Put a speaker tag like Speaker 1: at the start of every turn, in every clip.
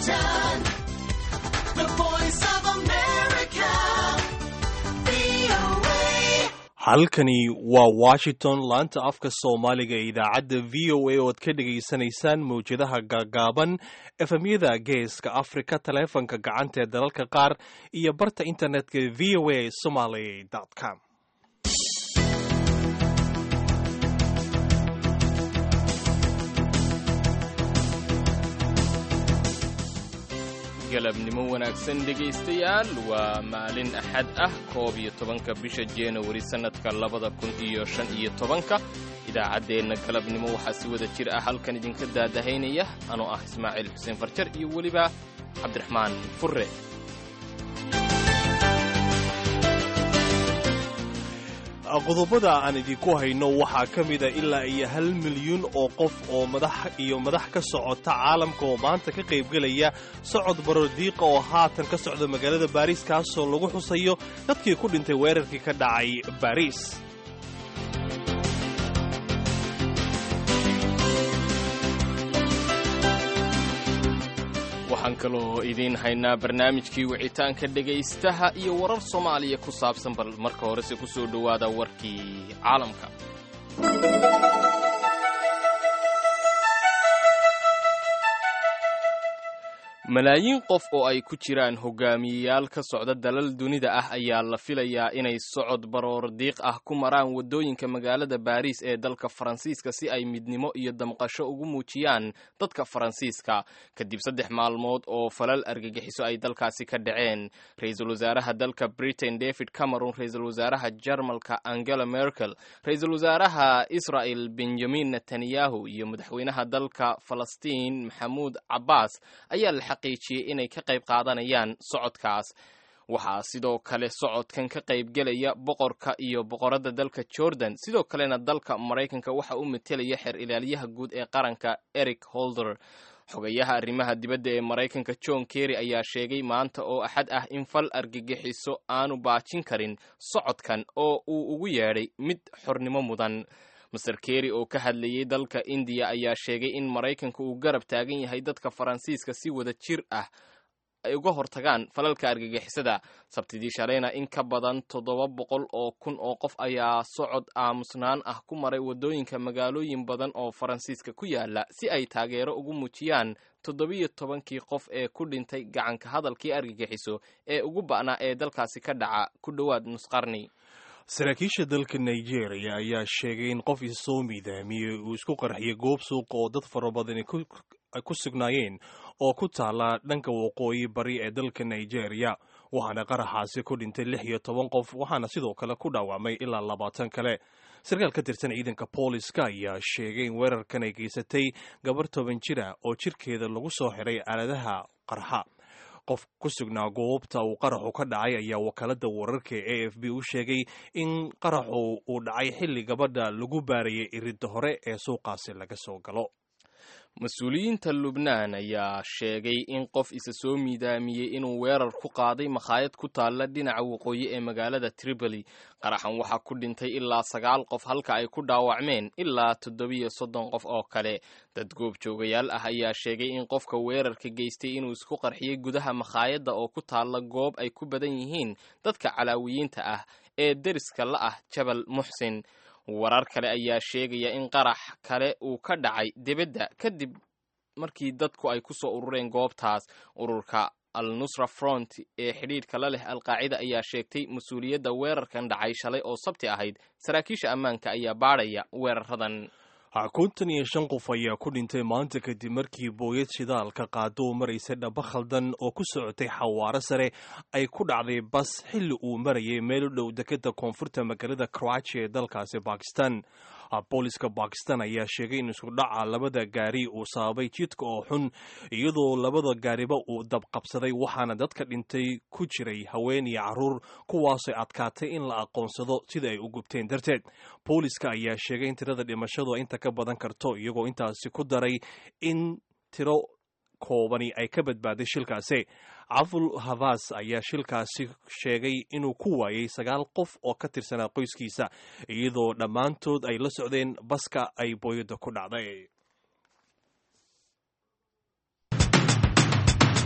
Speaker 1: Washington, the voice of America, VOA.
Speaker 2: halkani waa washington laanta afka soomaaliga ee idaacadda v o a oad ka dhegaysanaysaan mawjadaha gaagaaban efemyada geeska afrika taleefanka gacanta ee dalalka qaar iyo barta internetka v o a somaly com
Speaker 3: galabnimo wanaagsan dhegaystayaal waa maalin axad ah koob iyo tobanka bisha januari sannadka labada kun iyo shan iyo tobanka idaacaddeenna galabnimo waxaa si wada jir ah halkan idinka daadahaynaya anoo ah ismaaciil xuseen farjar iyo weliba cabdiraxmaan furre
Speaker 2: qodobada aan idinku hayno waxaa ka mida ilaa iyo hal milyuun oo qof oo madax iyo madax ka socota caalamka oo maanta ka qaybgelaya socod barodiiqa oo haatan ka socda magaalada baariis kaasoo lagu xusayo dadkii ku dhintay weerarkii ka dhacay baariis
Speaker 3: waxaan kaloo idiin haynaa barnaamijkii wicitaanka dhegaystaha iyo warar soomaaliya ku saabsan bal marka horese ku soo dhowaada warkii caalamka malaayiin qof oo ay ku jiraan hogaamiyeyaal ka socda dalal dunida ah ayaa la filayaa inay socod baroor diiq ah ku maraan waddooyinka magaalada baariis ee dalka faransiiska si ay midnimo iyo damqasho ugu muujiyaan dadka faransiiska kadib saddex maalmood oo falal argagixiso ay dalkaasi ka dhaceen ra-iisul wasaaraha dalka britain david cameron ra-iisul wasaaraha jarmalka angela merkel ra-iisul wasaaraha israel benjamin netanyahu iyo madaxweynaha dalka falastiin maxamuud cabbaas ayaa la xaqiijiyey inay ka qayb qaadanayaan socodkaas waxaa sidoo kale socodkan ka qaybgelaya boqorka iyo boqoradda dalka jordan sidoo kalena dalka maraykanka waxa u metelaya xeer ilaaliyaha guud ee qaranka eric holder xogayaha arrimaha dibadda ee maraykanka john kerry ayaa sheegay maanta oo axad ah in fal argagixiso aanu baajin karin socodkan oo uu ugu yeedhay mid xornimo mudan master kerry oo ka hadlayay dalka indiya ayaa sheegay in maraykanka uu garab taagan yahay dadka faransiiska si wada jir ah ay uga hortagaan falalka argagixisada sabtidii shalayna in ka badan toddoba boqol oo kun oo qof ayaa socod aamusnaan ah ku maray waddooyinka magaalooyin badan oo faransiiska ku yaala si ay taageero ugu muujiyaan toddobiyo tobankii qof ee ku dhintay gacanka hadalkii argagixiso ee ugu ba'naa ee dalkaasi ka dhaca ku dhowaad nusqarni
Speaker 2: saraakiisha dalka nigeria ayaa sheegay in qof isoo miidaamiyey uu isku qarxiyay goob suuqa oo dad fara badani ay ku sugnaayeen oo ku taala dhanka waqooyi bari ee dalka nigeria waxaana qaraxaasi ku dhintay lix iyo toban qof waxaana sidoo kale ku dhaawacmay ilaa labaatan kale sarkaal ka tirsan ciidanka booliska ayaa sheegay in weerarkan ay geysatay gabar toban jira oo jirkeeda lagu soo xiray aaladaha qarxa qof ku sugnaa goobta uu qaraxu ka dhacay ayaa wakaalada wararka e f b u sheegay in qaraxu uu dhacay xilli gabadha lagu baarayay iridda hore ee suuqaasi laga soo galo
Speaker 3: mas-uuliyiinta lubnaan ayaa sheegay in qof isa soo miidaamiyey inuu weerar ku qaaday makhaayad ku taalla dhinaca waqooyi ee magaalada tripoli qaraxan waxaa ku dhintay ilaa sagaal qof halka ay ku dhaawacmeen ilaa toddobiyo soddon qof oo kale dad goobjoogayaal ah ayaa sheegay in qofka weerarka geystay inuu isku qarxiyey gudaha makhaayadda oo ku taalla goob ay ku badan yihiin dadka calaawiyiinta ah ee deriska la ah jabal muxsin warar kale ayaa sheegaya in qarax kale uu ka dhacay debedda kadib markii dadku ay ku soo urureen goobtaas ururka al nusra front ee xidhiidhka la leh alqaacida ayaa sheegtay mas-uuliyadda weerarkan dhacay shalay oo sabti ahayd saraakiisha ammaanka ayaa baadhaya weeraradan
Speaker 2: kontan iyo shan qof ayaa ku dhintay maanta kadib markii booyad shidaalka qaado u maraysay dhaba khaldan oo ku socotay xawaaro sare ay ku dhacday bas xilli uu marayay meel u dhow dekeda koonfurta magaalada croatia ee dalkaasi bakistan booliska bakistan ayaa sheegay in isku dhaca labada gaari uu sababay jidka oo xun iyadoo labada gaariba uu dabqabsaday waxaana dadka dhintay ku jiray haween iyo caruur kuwaasoo adkaatay in la aqoonsado sida ay u gubteen darteed booliska ayaa sheegay in tirada dhimashadu inta ka badan karto iyagoo intaasi ku daray in tiro koobani ay ka badbaaday shilkaasi caful havas ayaa shilkaasi sheegay inuu ku waayay sagaal qof oo ka tirsanaa qoyskiisa iyadoo dhammaantood ay la socdeen baska ay booyadda ku dhacday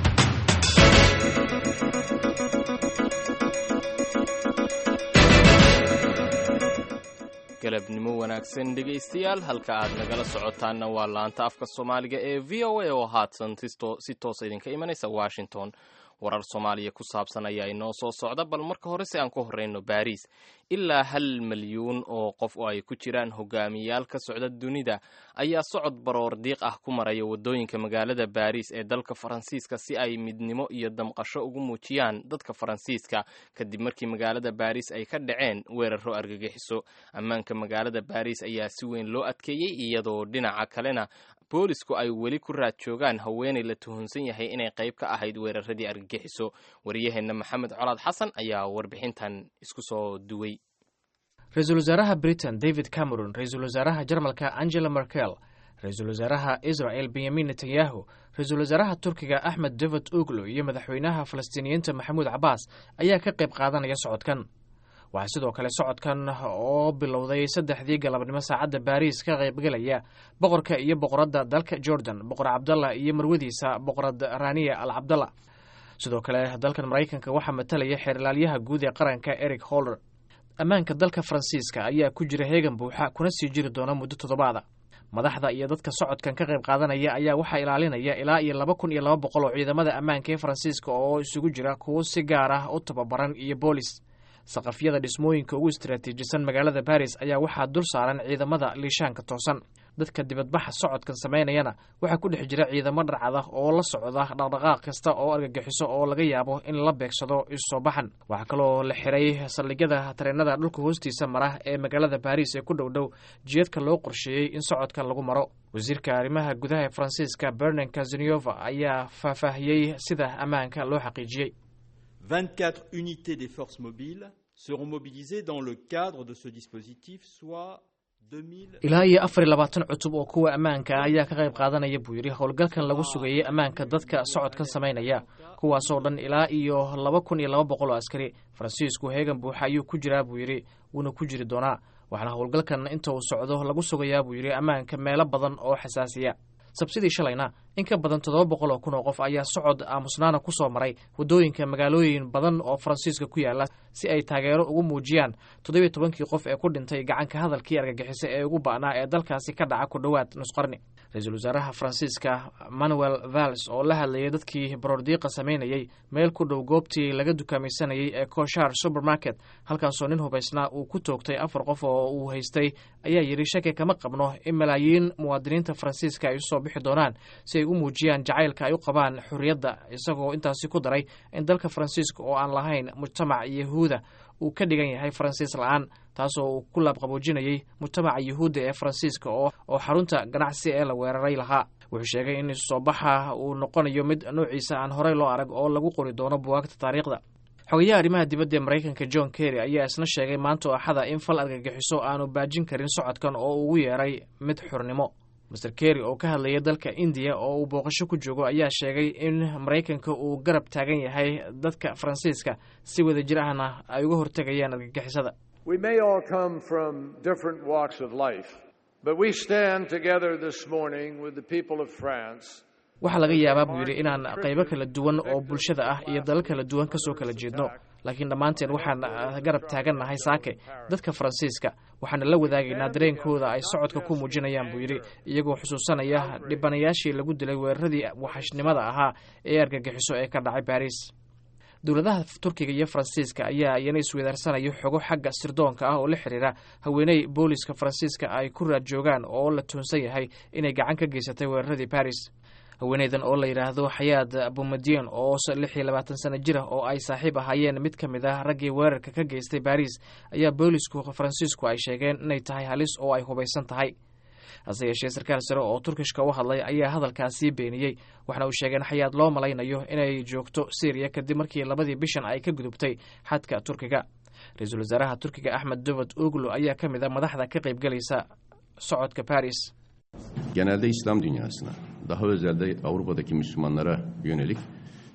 Speaker 3: galabnimo wanaagsan dhegaystayaal halka aad nagala socotaanna waa laanta afka soomaaliga ee v o a oo haatan si toosa idinka imanaysa washington warar soomaaliya ku saabsan ayaa inoo soo socda bal marka hore si aan ku horreyno baariis ilaa hal milyuun oo qof oo ay ku jiraan hogaamiyayaal ka socda dunida ayaa socod baroor diiq ah ku maraya waddooyinka magaalada baariis ee dalka faransiiska si ay midnimo iyo damqasho ugu muujiyaan dadka faransiiska kadib markii magaalada baariis ay ka dhaceen weeraro argagixiso ammaanka magaalada baariis ayaa si weyn loo adkeeyey iyadoo dhinaca kalena boolisku ay weli ku raad joogaan haweenay la tuhunsan yahay inay qayb ka ahayd weeraradii argagixiso wariyaheenna maxamed colaad xasan ayaa warbixintan isku soo duway
Speaker 4: ra-iisul wasaaraha britain david cameron ra-iisul wasaaraha jarmalka angela merkel ra-iisul wasaaraha israel benyamin netanyahu ra-iisul wasaaraha turkiga axmed david oglo iyo madaxweynaha falastiiniyiinta maxamuud cabaas ayaa ka qayb qaadanaya socodkan waxaa sidoo kale socodkan oo bilowday saddexdii galabnimo saacadda baariis ka qaybgelaya boqorka iyo boqoradda dalka jordan boqor cabdalla iyo marwadiisa boqorad raniya al cabdalla sidoo kale dalkan maraykanka waxaa matalaya xeerlaalyaha guud ee qaranka eric holder ammaanka dalka faransiiska ayaa ku jira heegan buuxa kuna sii jiri doona muddo toddobaada madaxda iyo dadka socodkan ka qayb qaadanaya ayaa waxaa ilaalinaya ilaa iyo laba kun iyo laba boqol oo ciidamada ammaanka ee faransiiska oo isugu jira kuwo si gaar ah u tababaran iyo boolis saqafyada dhismooyinka ugu istaraatiijisan magaalada baris ayaa waxaa dul saaran ciidamada liishaanka toosan dadka dibadbaxa socodkan samaynayana waxaa ku dhex jira ciidamo dharcad ah oo la socda dhaqdhaqaaq kasta oo argagixiso oo laga yaabo in la beegsado isusoo baxan waxaa kaloo la xiray saldhigyada tareenada dhulka hoostiisa mara ee magaalada baris ee ku dhow dhow jiyadka loo qorsheeyey in socodkan lagu maro wasiirka arrimaha gudaha ee faransiiska bernan kazaniova ayaa faahfaahiyey sida ammaanka loo xaqiijiyey
Speaker 5: 24 unités des forces mobiles seront mobilisées dans le cadre de ce dispositif, soit 2000...
Speaker 4: ilaa iyo afar iyo labaatan cutub oo kuwa ammaanka ah ayaa ka qayb qaadanaya buu yidhi howlgalkan lagu sugayey ammaanka dadka socodkan samaynaya kuwaasoo dhan ilaa iyo laba kun iyo laba boqol oo askari faransiisku heegan buuxa ayuu ku jiraa buu yidhi wuuna ku jiri doonaa waxaana howlgalkan inta uu socdo lagu sugayaa buu yidhi ammaanka meelo badan oo xasaasiya sabsidii shalayna in ka badan toddoba boqol oo kun oo qof ayaa socod aamusnaana ku soo maray waddooyinka magaalooyin badan oo faransiiska ku yaala si ay taageero ugu muujiyaan toddobiyo tobankii qof ee ku dhintay gacanka hadalkii argagixisa ee ugu ba'naa ee dalkaasi ka dhaca ku dhowaad nusqarni ra-iisul wasaaraha faransiiska manuel vals oo la hadlayay dadkii baroordiiqa samaynayey meel ku dhow goobtii laga dukaamaysanayey ee koshar supermarket halkaasoo nin hubaysnaa uu ku toogtay afar qof oo uu haystay ayaa yidhi shaki kama qabno in malaayiin muwaadiniinta faransiiska ay usoo bixi doonaan si ay u muujiyaan jacaylka ay u qabaan xorriyadda isagoo intaasi ku daray in dalka faransiiska oo aan lahayn mujtamac yahuuda uu ka dhigan yahay faransiis la-aan taasoo uu ku laabqaboojinayey mujtamaca yuhuudda ee faransiiska oo oo xarunta ganacsi ee la weeraray lahaa wuxuu sheegay in isusoo baxa uu noqonayo mid noociisa aan horey loo arag oo lagu qori doono buwaagta taariikhda xogayaha arrimaha dibadda ee maraykanka john kerry ayaa isna sheegay maanta oo axada in fal argagixiso aanu baajin karin socodkan oo ugu yeeray mid xurnimo master kerry oo ka hadlayay dalka indiya oo uu booqasho ku joogo ayaa sheegay in maraykanka uu garab taagan yahay dadka faransiiska si wada jir ahna ay uga hortegayaan argagixisada
Speaker 6: We may all come from different walks of life, but we stand together this morning with the people of France.
Speaker 4: waxaa laga yaabaa buu yidhi inaan qaybo kala duwan oo bulshada ah iyo dalal kala duwan kasoo kala jeedno laakiin dhammaanteen waxaan garab taagannahay saake dadka faransiiska waxaana la wadaagaynaa dareenkooda ay socodka ku muujinayaan buu yidhi iyagoo xusuusanaya dhibanayaashii lagu dilay weeraradii waxashnimada ahaa ee argagixiso ee ka dhacay baariis dowladaha turkiga iyo faransiiska ayaa iyana isweydaarsanaya xogo xagga sirdoonka ah oo la xiriira haweeney booliska faransiiska ay ku raad joogaan oo la tuhunsan yahay inay gacan ka geysatay weeraradii baris haweeneydan oo la yidhaahdo xayaad bumadiyen oo lix iyo labaatan sano jir ah oo ay saaxiib ahaayeen mid ka mid ah raggii weerarka ka geystay baris ayaa boolisku faransiisku ay sheegeen inay tahay halis oo ay hubaysan tahay hase yeeshee sarkaal sare oo turkishka u hadlay ayaa hadalkaasii beeniyey waxna uu sheegeen xayaad loo malaynayo inay joogto syriya kadib markii labadii bishan ay ka gudubtay xadka turkiga ra-iisul wasaaraha turkiga axmed dovod oglo ayaa ka mid a madaxda ka qaybgelaysa socodka baris
Speaker 7: genelde İslam dünyasına, daha özelde Avrupa'daki Müslümanlara yönelik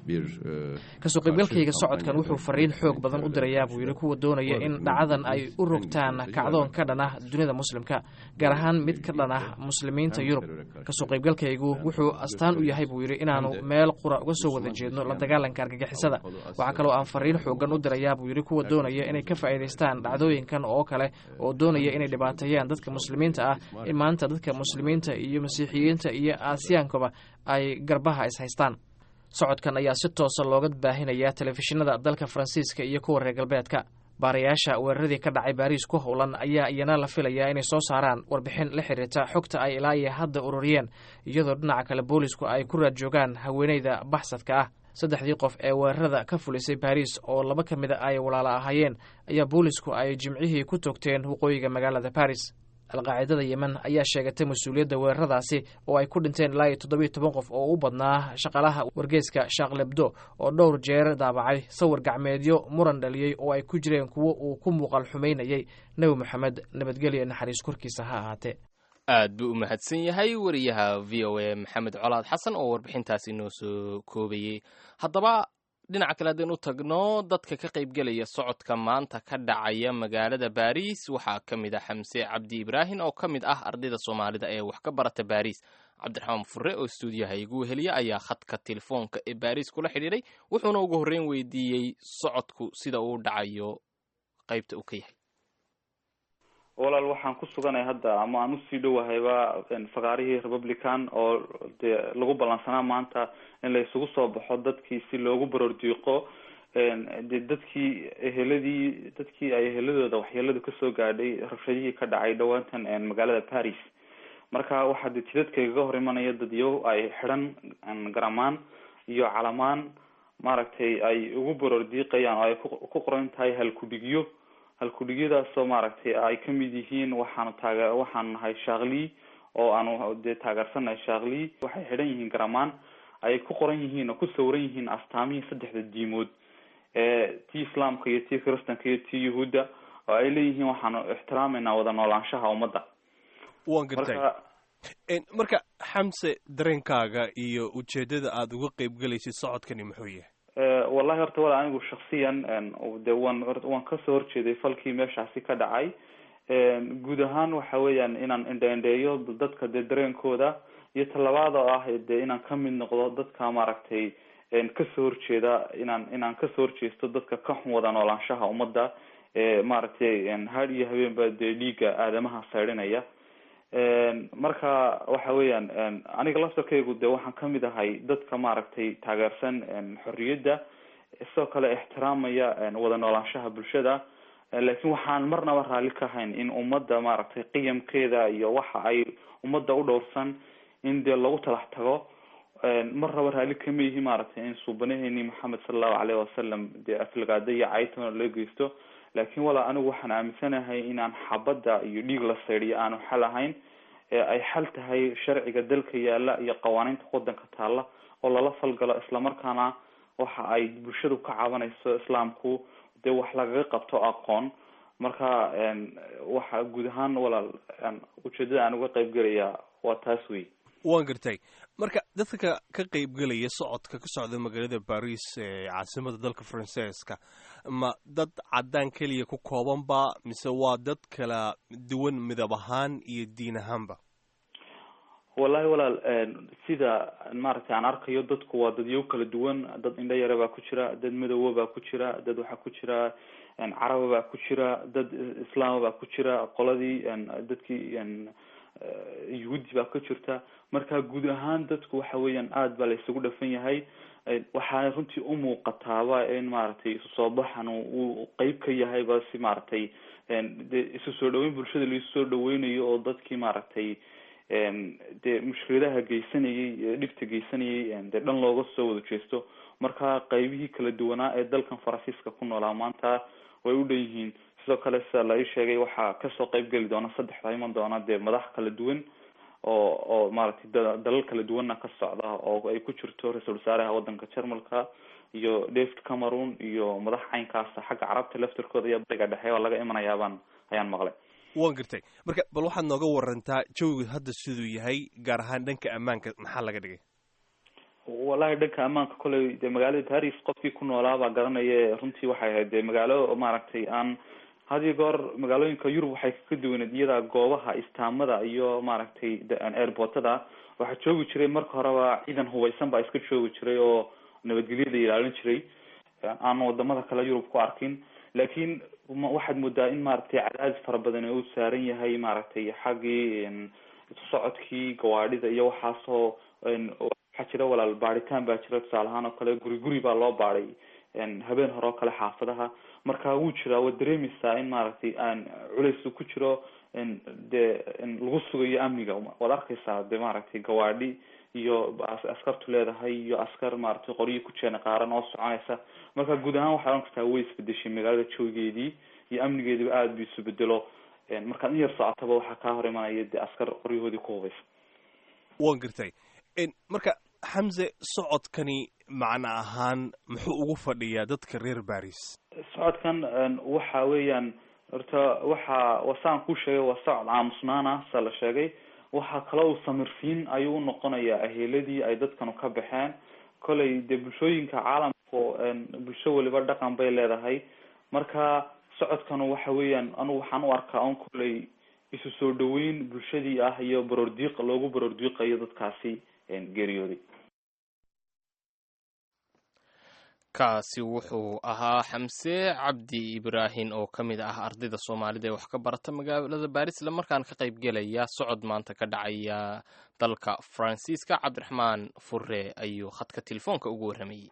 Speaker 7: bir e,
Speaker 4: kasoo qaybgalkayga socodkan wuxuu fariin xoog badan u dirayaa buu yidhi kuwa doonaya in dhacdadan ay u rogtaan kacdoon ka dhan ah dunida muslimka gaar ahaan mid ka dhan ah muslimiinta yurub kasoo qaybgalkaygu wuxuu astaan u yahay buu yidhi inaanu meel qura uga soo wada jeedno la dagaalanka argagixisada waxaa kaloo aan fariin xoogan u dirayaa buu yidhi kuwa doonaya inay ka faa'iidaystaan dhacdooyinkan oo kale oo doonaya inay dhibaateeyaan dadka muslimiinta ah in maanta dadka muslimiinta iyo masiixiyiinta iyo aasiyaankaba ay garbaha is haystaan socodkan ayaa si toosa looga baahinayaa telefishinada dalka faransiiska iyo kuwa reer galbeedka baarayaasha weeraradii ka dhacay baariis ku howlan ayaa iyana la filayaa inay soo saaraan warbixin la xiriirta xogta ay ilaa iyo hadda ururiyeen iyadoo dhinaca kale boolisku ay ku raad joogaan haweeneyda baxsadka ah saddexdii qof ee weerarada ka fulisay baariis oo laba ka mida ay walaalo ahaayeen ayaa boolisku ay jimcihii ku toogteen waqooyiga magaalada baris alqaacidada yemen ayaa sheegatay mas-uuliyadda weeraradaasi oo ay ku dhinteen ilaa iyo toddobiyo toban qof oo u badnaa shaqaalaha wargeyska shaaqlebdo oo dhowr jeer daabacay sawir gacmeedyo muran dhaliyey oo ay ku jireen kuwo uu ku muuqal xumaynayay nebi moxamed nabadgelyo naxariis korkiisa ha ahaatee
Speaker 3: aad buu u mahadsan yahay wariyaha v o a maxamed colaad xasan oo warbixintaasi noo soo koobayey haddaba dhinaca kale haddaynu u tagno dadka ka qaybgelaya socodka maanta ka dhacaya magaalada baariis waxaa ka mid ah xamse cabdi ibraahin oo ka mid ah ardayda soomaalida ee wax ka barata baariis cabdiraxmaan fure oo stuudiyaha igu weheliya ayaa khadka telefoonka ee baariis kula xidhiidhay wuxuuna ugu horreyn weydiiyey socodku sida uu dhacayo qaybta uu ka yahay
Speaker 8: walaal waxaan ku suganay hadda ama aan usii dhowahayba fakaarihii republican oo dee lagu ballansanaa maanta in la isugu soo baxo dadkii si loogu baroordiiqo de dadkii eheladii dadkii ay eheladooda waxyeeladu kasoo gaadhay rabshadihii ka dhacay dhawaantan magaalada paris marka waxaa de jidadka igaga hor imanaya dadyo ay xidhan garamaan iyo calamaan maaragtay ay ugu baroordiiqayaan oo ay ku qoran tahay halkudhigyo halkudhigyadaasoo maaragtay ay kamid yihiin waxaanu taaga waxaanu nahay shaakli oo aanu dee taageersannahay shaakli waxay xidhan yihiin garamaan ay ku qoran yihiin oo ku sawiran yihiin astaamihii saddexda diimood ee tii islaamka iyo tii kiristanka iyo tii yuhuudda oo ay leeyihiin waxaanu ixtiraameynaa wada noolaanshaha ummadda
Speaker 2: waan gartay marka xamse dareenkaaga iyo ujeedada aada uga qeyb gelaysid socodkani muxuu yahay
Speaker 8: wallahi horta wala anigu shaksiyan de waan waan kasoo horjeeday falkii meeshaasi ka dhacay guud ahaan waxa weeyaan inaan indheindheeyo dadka dee dareenkooda iyo talabaad oo ah de inaan kamid noqdo dadka maaragtay kasoo horjeeda inaan inaan kasoo horjeesto dadka ka xun wada noolaanshaha ummadda maaragtay had iyo habeenba dee dhiiga aadamaha saydhinaya marka waxa weeyaan aniga laftarkaygu de waxaan kamid ahay dadka maaragtay taageersan xorriyadda sidoo kale ixtiraamaya wada noolaanshaha bulshada laakiin waxaan marnaba raalli ka hayn in ummadda maaragtay qiyamkeeda iyo waxa ay ummadda u dhowrsan in dee lagu talax tago marnaba raalli kama yihi maaragtay in suubanaheeni maxamed sala allahu aleyhi wasalam dee aflagaada iyo caytona loo geysto laakiin walaa anigu waxaan aaminsanahay inaan xabadda iyo dhiig la saydhiyo aanu xal ahayn ay xal tahay sharciga dalka yaala iyo qawaaniinta wadanka taala oo lala falgalo islamarkaana waxa ay bulshadu ka cabanayso islaamku dee wax lagaga qabto aqoon marka waxa guud ahaan walaal ujeedada aan uga qayb gelaya waa taas wey
Speaker 2: waan gartay marka dadka ka qaybgelaya socodka ka socda magaalada baris ee caasimada dalka faransiiska ma dad caddaan keliya ku koobanba mise waa dad kala duwan midab ahaan iyo diin ahaanba
Speaker 8: wallahi walaal sida maaragtay aan arkayo dadku waa dadyo kala duwan dad indho yare baa ku jira dad madowa baa ku jira dad waxaa ku jira caraba baa ku jira dad islaama baa ku jira qoladii dadkii yuhuudi baa ka jirta marka guud ahaan dadku waxa weeyaan aada baa la isugu dhafan yahay waxaana runtii umuuqataaba in maaragtay isu soo baxan uu qeyb ka yahayba si maaragtay de isu soo dhaweyn bulshada laisu soo dhaweynayo oo dadkii maaragtay dee mushkiladaha geysanayay dhibta geysanayay dee dhan looga soo wada jeesto marka qeybihii kala duwanaa ee dalkan faransiiska ku noolaa maanta way u dhan yihiin sidoo kale sida la ii sheegay waxaa kasoo qeyb geli doona saddexda iman doona dee madax kala duwan oo oo maaragtay da dalal kala duwanna ka socda oo ay ku jirto ra-iisul wasaaraha wadanka jarmalka iyo david cameroon iyo madax caynkaasa xagga carabta laftarkooda iyo bariga dhexe oo laga imanayaabaan ayaan maqlay
Speaker 2: waan gartay marka bal waxaad nooga warantaa jawiga hadda siduu yahay gaar ahaan dhanka ammaanka maxaa laga dhigay
Speaker 8: wallahi dhanka ammaanka koley dee magaalada paris qofkii ku noolaa baa garanaya runtii waxay ahayd dee magaalo maaragtay aan had iyo goor magaalooyinka yurub waxay ka duwaneed iyada goobaha istaamada iyo maaragtay airportada waxaa joogi jiray marka horeba ciidan hubeysan baa iska joogi jiray oo nabadgelyada ilaalin jiray aan wadamada kale yurub ku arkin laakiin waxaad moodaa in maaragtay cadaadis fara badan uu saaran yahay maaragtay xaggii socodkii gawaadhida iyo waxaasoo waxaa jira walaal baaritaan baa jira tusaale ahaan oo kale guri guri baa loo baaday habeen hore oo kale xaafadaha marka wuu jiraa waad dareemeysaa in maaragtay aan culays ku jiro dee lagu sugayo amniga waad arkeysaa de maaragtay gawaadhi iyo askartu leedahay iyo askar maaragtay qoryo ku jeena qaaran oo soconaysa marka guud ahaan waxaa ohan kartaa way isbedeshay magaalada joogeedii iyo amnigeediba aada bu isu bedelo markaad in yar socotaba waxaa kaa hor imanaya de askar qoryahoodii ku hubaysa
Speaker 2: waan gartay marka xamse socodkani macno ahaan muxuu ugu fadhiyaa dadka reer baris
Speaker 8: socodkan waxa weeyaan horta waxa wasaan ku sheegay waa socod aamusnaana sa la sheegay waxaa kale uu samirsiin ayuu unoqonayaa aheeladii ay dadkanu ka baxeen kolay dee bulshooyinka caalamku bulsho waliba dhaqan bay leedahay marka socodkanu waxa weeyaan anugu waxaan u arkaa un kolay isu soo dhaweyn bulshadii ah iyo baroordiiq loogu baroordiiqayo dadkaasi geeriyooday
Speaker 3: kaasi wuxuu ahaa xamse cabdi ibraahin oo ka mid ah ardayda soomaalida ee wax ka barata magaalada baris isla markaan ka qayb gelaya socod maanta ka dhacaya dalka faransiiska cabdiraxmaan fure ayuu khadka telefoonka ugu warramayey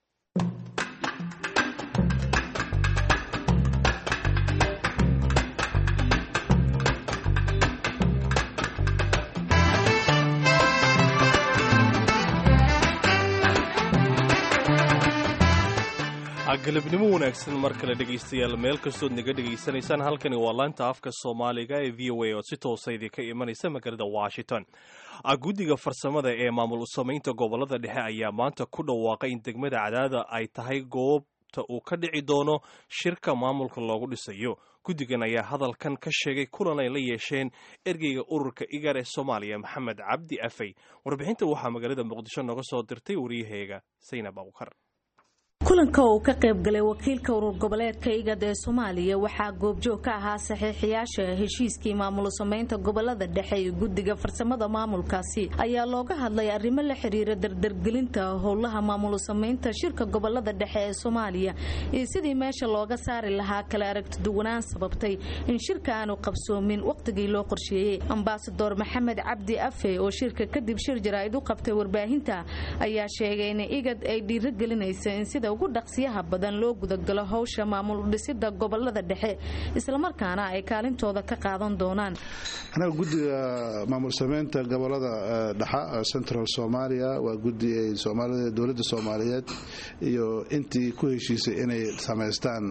Speaker 2: galabnimo wanaagsan mar kale dhegaystayaal meel kastood naga dhegaysanaysaan halkani waa laanta afka soomaaliga ee v o a oo si toosa idinka imanaysa magaalada washington guddiga farsamada ee maamul samaynta gobolada dhexe ayaa maanta ku dhawaaqay in degmada cadaada ay tahay goobta uu ka dhici doono shirka maamulka loogu dhisayo guddigan ayaa hadalkan ka sheegay kulan ay la yeesheen ergeyga ururka igar ee soomaaliya maxamed cabdi afey warbixinta waxaa magaalada muqdisho nooga soo dirtay waryaheega saynab abukar
Speaker 7: kulanka uu ka qayb galay wakiilka urur goboleedka igad ee soomaaliya waxaa goobjoog ka ahaa saxiixiyaasha heshiiskii maamul samaynta gobolada dhexe iyo guddiga farsamada maamulkaasi ayaa looga hadlay arrimo la xiriira dardargelinta howlaha maamul samaynta shirka gobolada dhexe ee soomaaliya iyo sidii meesha looga saari lahaa kala aragtiduwanaan sababtay in shirka aanu qabsoomin wakhtigii loo qorsheeyey ambasador maxamed cabdi afe oo shirka kadib shir jaraa'id u qabtay warbaahinta ayaa sheegay in igad ay dhiirogelinaysa in sida ugu dhaqsiyaha badan loo gudagalo howsha maamul dhisida gobolada dhexe islamarkaana ay kaalintooda ka qaadan doonaan
Speaker 9: anaga guddiga maamul sameynta gobolada dhexa central somalia waa guddi ay soomaalida dowladda soomaaliyeed iyo intii ku heshiisay inay samaystaan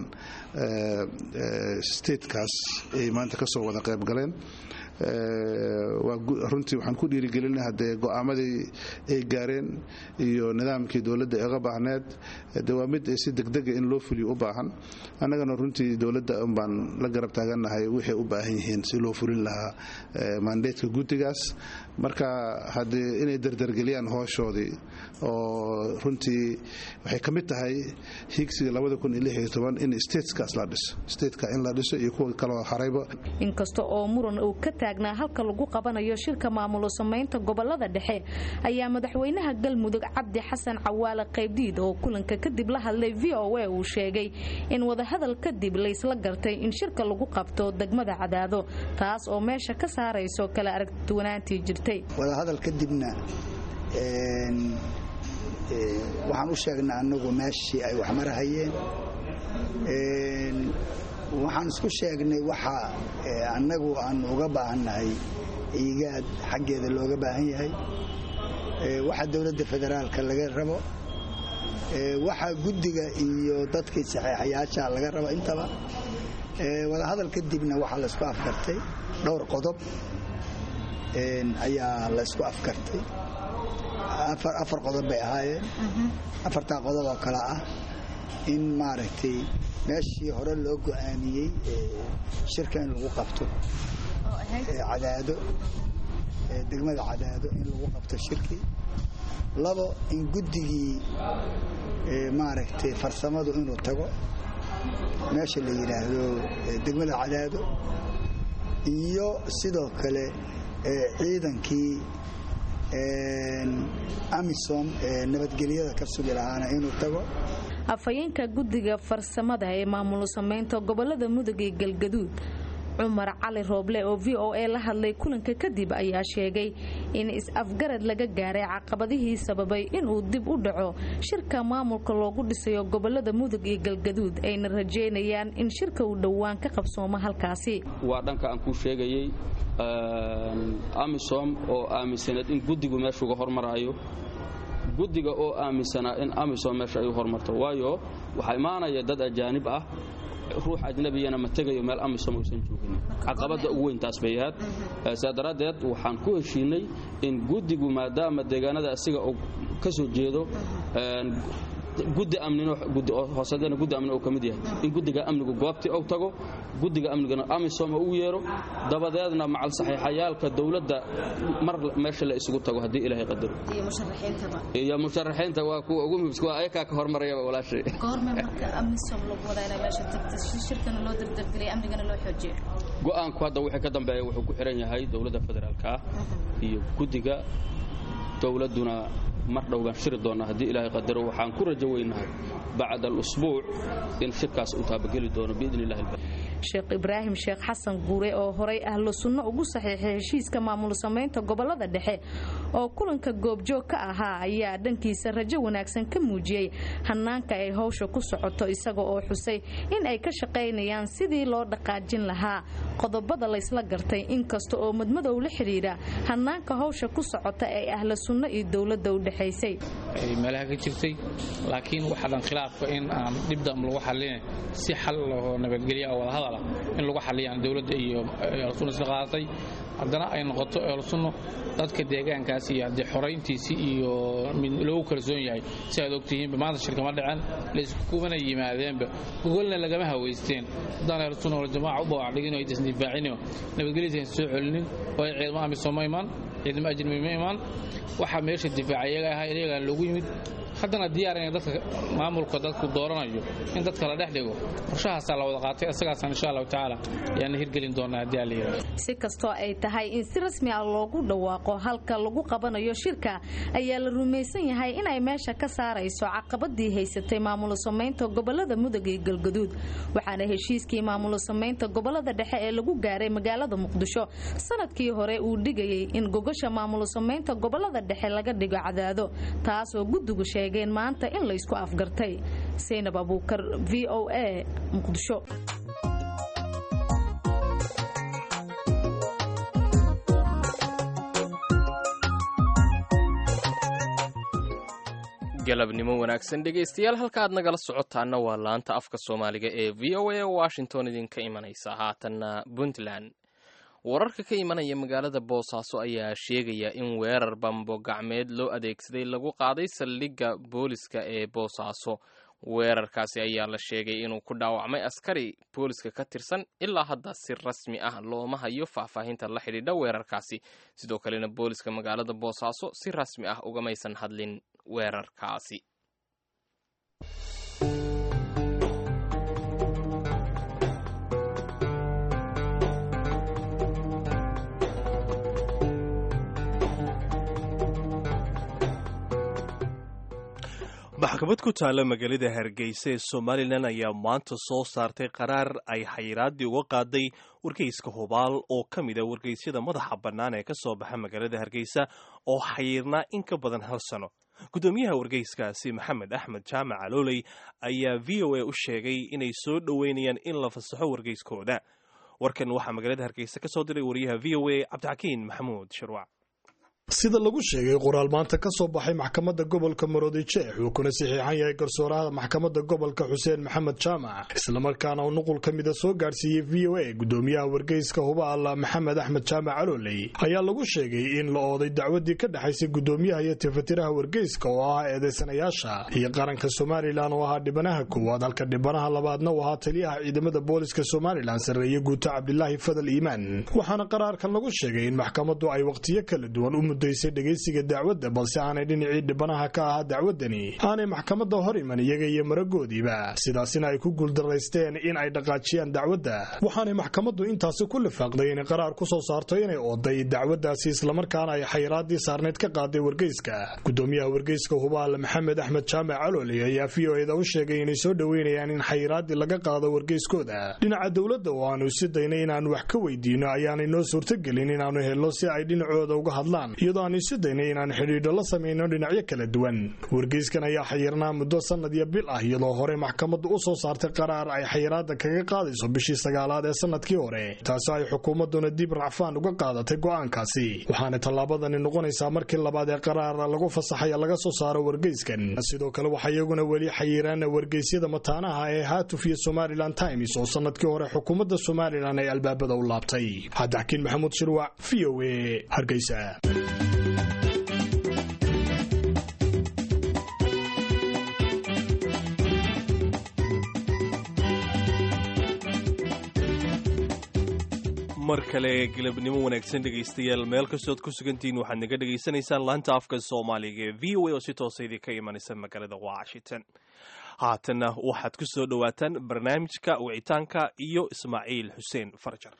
Speaker 9: statekaas ay maanta kasoo wada qayb galeen runtii waxaan ku dhiirigelina hadee go'aamadii ay gaareen iyo nidaamkii dowladda eega baahneed de waa mid si degdega in loo fuliyo u baahan annagana runtii dowladda unbaan la garab taagannahay wixay u baahan yihiin si loo fulin lahaa mandatka guddigaas marka haddee inay dardargeliyaan hooshoodii oo runtii waxay ka mid tahay higsiga in statekaas la dhiso stateka in la dhiso iyo kuwa kaloo harayba
Speaker 7: inkasta oo muran uu ka taagnaa halka lagu qabanayo shirka maamulo samaynta gobolada dhexe ayaa madaxweynaha galmudug cabdi xasan cawaale qaybdiid oo kulanka kadib la hadlay v o a uu sheegay in wadahadal kadib laysla gartay in shirka lagu qabto degmada cadaado taas oo meesha ka saarayso kala aragduwanaantii jirtay
Speaker 10: wadahadal kadibna waxaan u sheegnay anagu meeshii ay wax marahayeen waxaan isku sheegnay waxa annagu aan uga baahannahay iigaad xaggeeda looga baahan yahay waxa dowladda federaalka laga rabo waxa guddiga iyo dadkii saxeexayaasha laga rabo intaba wadahadal kadibna waxaa laysku afkartay dhowr qodob ayaa laysku afkartay afar qodob bay ahaayeen afartaa qodob oo kale ah in maaragtay meeshii hore loo go'aamiyey shirka in lagu qabto cadaado degmada cadaado in lagu qabto shirki labo in guddigii maaragtay farsamadu inuu tago meesha la yidhaahdo degmada cadaado iyo sidoo kale ciidankii amisom ee nabadgelyada ka sugi lahaana inuu tago
Speaker 7: afhayeenka guddiga farsamada ee maamul samaynta gobolada mudug iyo galgaduud cumar cali rooble oo v o a la hadlay kulanka kadib ayaa sheegay in is-afgarad laga gaaray caqabadihii sababay inuu dib u dhaco shirka maamulka loogu dhisayo gobolada mudug iyo galgaduud ayna rajeynayaan in shirka uu dhowaan ka qabsoomo halkaasi
Speaker 11: waa dhanka aan kuu sheegayey amisom oo aaminsaneed in guddigu meesha uga hormaraayo guddiga oo aaminsanaa in amisom meesha ay u hormarto waayo waxaa imaanaya dad ajaanib ah ruux ajnabiyana ma tegayo meel amisom uusan joogin caqabadda ugu weyn taas bay ahayd sidaa daraaddeed waxaan ku heshiinay in guddigu maadaama deegaanada asiga uu ka soo jeedo guddi amninhoosadana guddi amni uu ka mid yahay in guddiga amnigu goobtii uu tago guddiga amnigana amisom uu yeero dabadeedna macal saxiixayaalka dowladda mar meesha la isugu tago haddii ilaahay qadaro iyo musharaxiinta waa kuwa ugu muhimsan waa ayakaa ka hormarayaba walaashay go-aanku hadda wixii ka dambeeya wuxuu ku xihan yahay dowladda federaalka iyo guddiga dowladduna mar dhow baan shiri doonnaa haddii ilaahay qadaro waxaan ku rajo weynahay bacda alusbuuc in shirkaas uu taabageli doono biidni illahi
Speaker 7: sheekh ibraahim sheekh xasan guure oo horay ahlu sunno ugu saxiixay heshiiska maamul samaynta gobolada dhexe oo kulanka goobjoog ka ahaa ayaa dhankiisa rajo wanaagsan ka muujiyey hanaanka ay howsha ku socoto isaga oo xusay in ay ka shaqaynayaan sidii loo dhaqaajin lahaa qodobada laysla gartay inkasta oo madmadow la xidhiidha hanaanka howsha ku socota ee ahlu sunno iyo dowladda u dhexaysay
Speaker 12: meelaha ka jirtay laakiin waxaa dhan khilaafka in aan dhibdam lagu xallin si xal oo nabadgelya oo wadahadal in lagu xaliyaan dowladda iyo eelsunno isla qaadatay haddana ay noqoto eelsunno dadka deegaankaas iyo haddii xorayntiisii iyo mid loogu kalsoon yahay si aad ogtihiinba maanta shirkama dhicen layskumana yimaadeenba gogolna lagama haweysteen haddaan eelsunno waljamaaca u bawaacdhigin oo aysan difaacino nabadgelyada aysan soo celinin oo ay ciidamo amisom ma imaan ciidamo ajnabi ma imaan waxaa meesha difaaca iyaga ahaa iyagaan loogu yimid haddana diyaar in dadka maamulka dadku dooranayo in dadka la dhex dhigo qorshahaasaa la wada qaatay isagaasaan insha allahu tacaala ayaana hirgelin doonaa haddii alla yidhahdo
Speaker 7: si kastoo ay tahay in si rasmi ah loogu dhawaaqo halka lagu qabanayo shirka ayaa la rumaysan yahay inay meesha ka saarayso caqabadii haysatay maamul samaynta gobolada mudug iyo galgaduud waxaana heshiiskii maamul samaynta gobolada dhexe ee lagu gaaray magaalada muqdisho sanadkii hore uu dhigayay in gogasha maamul samaynta gobolada dhexe laga dhigo cadaado taasoo guddigu sheegeen maanta in la isku afgartay saynab abuukar v o a muqdisho
Speaker 3: galabnimo wanaagsan dhegaystayaal halka aad nagala socotaana waa laanta afka soomaaliga ee v o a washington idinka imanaysa haatanna puntland wararka ka imanaya magaalada boosaaso ayaa sheegaya in weerar bambo gacmeed loo adeegsaday lagu qaaday saldhigga booliska ee boosaaso weerarkaasi ayaa la sheegay inuu ku dhaawacmay askari booliska ka tirsan ilaa hadda si rasmi ah looma hayo faahfaahinta la xidhiidha weerarkaasi sidoo kalena booliska magaalada boosaaso si rasmi ah ugamaysan hadlin weerarkaasi
Speaker 2: maxkamad ku taalla magaalada hargeysa ee somalilan ayaa maanta soo saartay qaraar ay xayiraaddii uga qaaday wargeyska hubaal oo ka mid a wargeysyada madaxa bannaan ee ka soo baxa magaalada hargeysa oo xayirnaa in ka badan hal sano guddoomiyaha wargeyskaasi maxamed axmed jaamac alooley ayaa v o a u sheegay inay soo dhoweynayaan in la fasaxo wargeyskooda warkan waxaa magaalada hargeysa ka soo diray wariyaha v o a cabdixakiin maxamuud shirwac
Speaker 13: sida lagu sheegay qoraal maanta ka soo baxay maxkamadda gobolka maroodijeex uu kuna saxiixan yahay garsooraha maxkamadda gobolka xuseen maxamed jaamac islamarkaana uu nuqul ka mida soo gaadhsiiyey v o a gudoomiyaha wargeyska hubaal maxamed axmed jaamac calooley ayaa lagu sheegay in la ooday dacwadii ka dhexaysay gudoomiyaha iyo tifatiraha wargeyska oo ahaa eedeysanayaasha iyo qaranka somalilan oo ahaa dhibanaha koowaad halka dhibanaha labaadna uu ahaa taliyaha ciidamada booliska somalilan sarreeye guuto cabdilaahi fadal iimaan waxaana qaraarkan lagu sheegay in maxkamaddu ay waqtiyo kala duwan u mudaysay dhegaysiga dacwadda balse aanay dhinacii dhibanaha ka ahaa dacwaddani aanay maxkamadda hor iman iyaga iyo maragoodiiba sidaasina ay ku guuldaraysteen in ay dhaqaajiyaan dacwadda waxaanay maxkamaddu intaasi ku lifaaqday inay qaraar ku soo saarto inay ooday dacwaddaasi islamarkaana ay xayiraadii saarneyd ka qaaday wargeyska gudoomiyaha wargeyska hubaal maxamed axmed jaamac calooley ayaa v o eda u sheegay inay soo dhoweynayaan in xayiraadii laga qaado wargeyskooda dhinaca dowladda oo aanu si daynay inaanu wax ka weydiino ayaanay noo suurtogelin inaanu helno si ay dhinacooda uga hadlaan iyadoo aanu si daynay inaan xidhiidho la samayno dhinacyo kala duwan wargeyskan ayaa xayirnaa muddo sanad iyo bil ah iyadoo hore maxkamaddu u soo saartay qaraar ay xayiraada kaga qaadayso bishii sagaalaad ee sanadkii hore taasi ay xukuumadduna dib racfaan uga qaadatay go'aankaasi waxaana tallaabadani noqonaysaa markii labaad ee qaraar lagu fasaxaya laga soo saaro wargeyskan sidoo kale waxaa iyaguna weli xayiraan wargeysyada mataanaha ee haatuf iyo somalilan times oo sanadkii hore xukuumadda somalilan ay albaabada u laabtay cabdixakiin maxamuud shirwac v o a hargeysa
Speaker 2: mar kale galabnimo wanaagsan dhegaystayaal meel kastood ku sugantihiin waxaad naga dhegaysanaysaan laanta afka soomaaliga ee v o a oo si toosa idinka imanaysa magaalada washington haatanna waxaad ku soo dhowaataan barnaamijka wicitaanka iyo ismaaciil xuseen farjar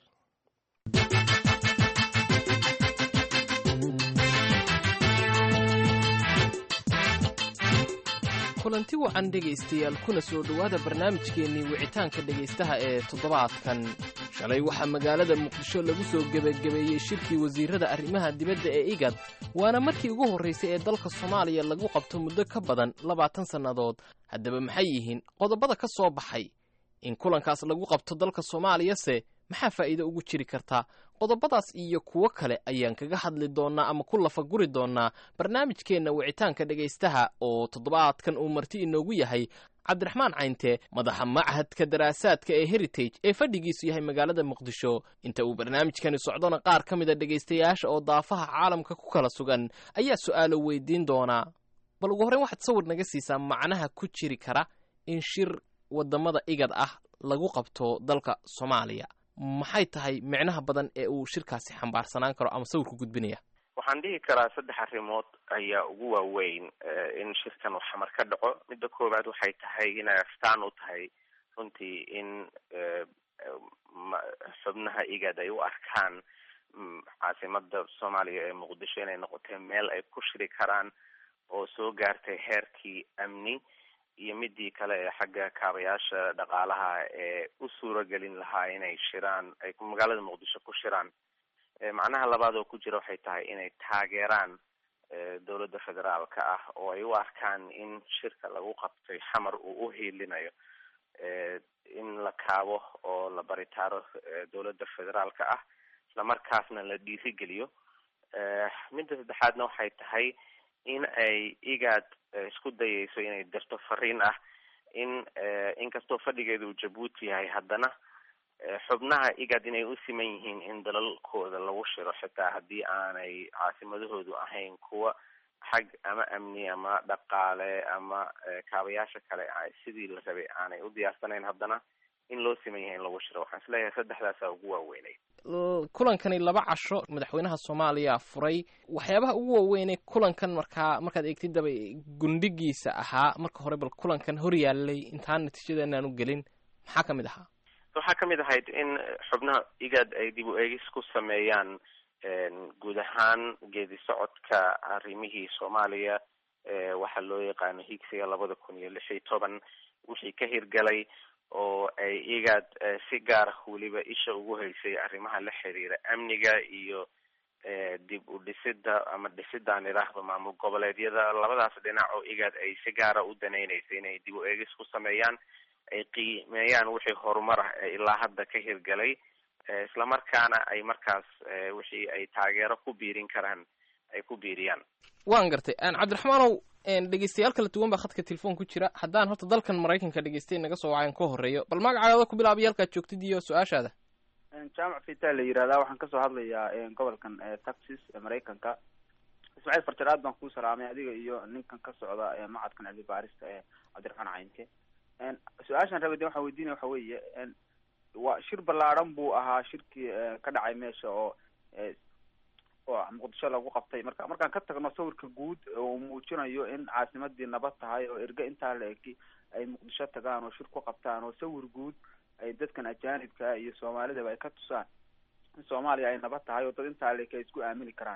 Speaker 3: kulanti wacan dhegaystayaal kuna soo dhowaada barnaamijkeennii wicitaanka dhegaystaha ee toddobaadkan shalay waxaa magaalada muqdisho lagu soo gebagabeeyey shirkii wasiirrada arrimaha dibadda ee igad waana markii ugu horraysay ee dalka soomaaliya lagu qabto muddo ka badan labaatan sannadood haddaba maxay yihiin qodobada ka soo baxay in kulankaas lagu qabto dalka soomaaliyase maxaa faa'iido ugu jiri kartaa qodobadaas iyo kuwo kale ayaan kaga hadli doonnaa ama ku lafaguri doonnaa barnaamijkeenna wicitaanka dhegaystaha oo toddobaadkan uu marti inoogu yahay cabdiraxmaan cayntee madaxa machadka daraasaadka ee heritage ee fadhigiisu yahay magaalada muqdisho inta uu barnaamijkani socdona qaar ka mida dhegaystayaasha oo daafaha caalamka ku kala sugan ayaa su'aalo weydiin doonaa bal ugu horreyn waxaad sawir naga siisaa macnaha ku jiri kara in shir waddamada igad ah lagu qabto dalka soomaaliya maxay tahay micnaha badan ee uu shirkaasi xambaarsanaan karo ama sawirku gudbinaya
Speaker 14: waxaan dhihi karaa saddex arrimood ayaa ugu waaweyn in shirkan uu xamar ka dhaco midda koowaad waxay tahay inay astaan u tahay runtii in xubnaha igad ay u arkaan caasimada soomaaliya ee muqdisho inay noqotay meel ay ku shiri karaan oo soo gaartay heerkii amni iyo midii kale ee xagga kaabayaasha dhaqaalaha ee u suuragelin lahaa inay shiraan ay magaalada muqdisho ku shiraan macnaha labaad oo ku jira waxay tahay inay taageeraan dowladda federaalka ah oo ay u arkaan in shirka lagu qabtay xamar uu uhiilinayo in la kaabo oo la baritaaro dowladda federaalka ah islamarkaasna la dhiirigeliyo midda saddexaadna waxay tahay in ay igaad isku dayayso inay dirto fariin ah in inkastoo fadhigeedu jabuuti yahay haddana xubnaha igad inay u siman yihiin in dalalkooda lagu shiro xitaa haddii aanay caasimadahoodu ahayn kuwa xag ama amni ama dhaqaale ama kaabayaasha kale sidii la rabay aanay u diyaarsanayn haddana in loo siman yahay in lagu shiro waxaan isleeyahay saddexdaasaa ugu waaweynay
Speaker 3: kulankani laba casho madaxweynaha soomaaliya furay waxyaabaha ugu waaweynee kulankan markaa markaad eegtid daba gundhigiisa ahaa marka hore bal kulankan hor yaalay intaan natiijada inaan u gelin maxaa ka mid ahaa
Speaker 14: waxaa kamid ahayd in xubnaha igad ay dib u eegis ku sameeyaan guud ahaan geedi socodka arrimihii soomaaliya waxaa loo yaqaano higsiga labada kun iyo lix iyo toban wixii ka hirgalay oo ay igad si gaar weliba isha ugu haysay arrimaha la xiriira amniga iyo dib u dhisida ama dhisidaan idhaahdo maamul goboleedyada labadaas dhinac oo igad ay si gaara u danaynaysay inay dib u eegis ku sameeyaan ay qiimeeyaan wixii horumar ah ee ilaa hadda ka hirgalay islamarkaana ay markaas wixii ay taageero ku biirin karaan ay ku biiriyaan
Speaker 3: waan gartay cabdiraxmaanow dhegeystayaal kala duwan baa khadka telefoon ku jira haddaan horta dalkan maraykanka dhegeystay naga soo wacayan ka horeeyo bal magacaaga ku bilaabay halkaad joogtid iyo su-aashaada
Speaker 15: jaamac fita la yirahdaa waxaan kasoo hadlayaa gobolkan texas ee maraykanka ismaaciil farjar aad baan kuu salaamay adiga iyo ninkan ka socda macadkan cilmi baarista ee cabdiraxmaan caynke su-aashaan rabay de waxaan weydiinaya waxa weeye waa shir ballaadhan buu ahaa shirkii ka dhacay meesha oo oo muqdisho lagu qabtay marka markaan ka tagno sawirka guud uu muujinayo in caasimadii nabad tahay oo erge intaa la egi ay muqdisho tagaan oo shir ku qabtaan oo sawir guud ay dadkan ajaanibka iyo soomaalidaba ay ka tusaan in soomaaliya ay nabad tahay oo dad intaa la eg ay isku aamini karaan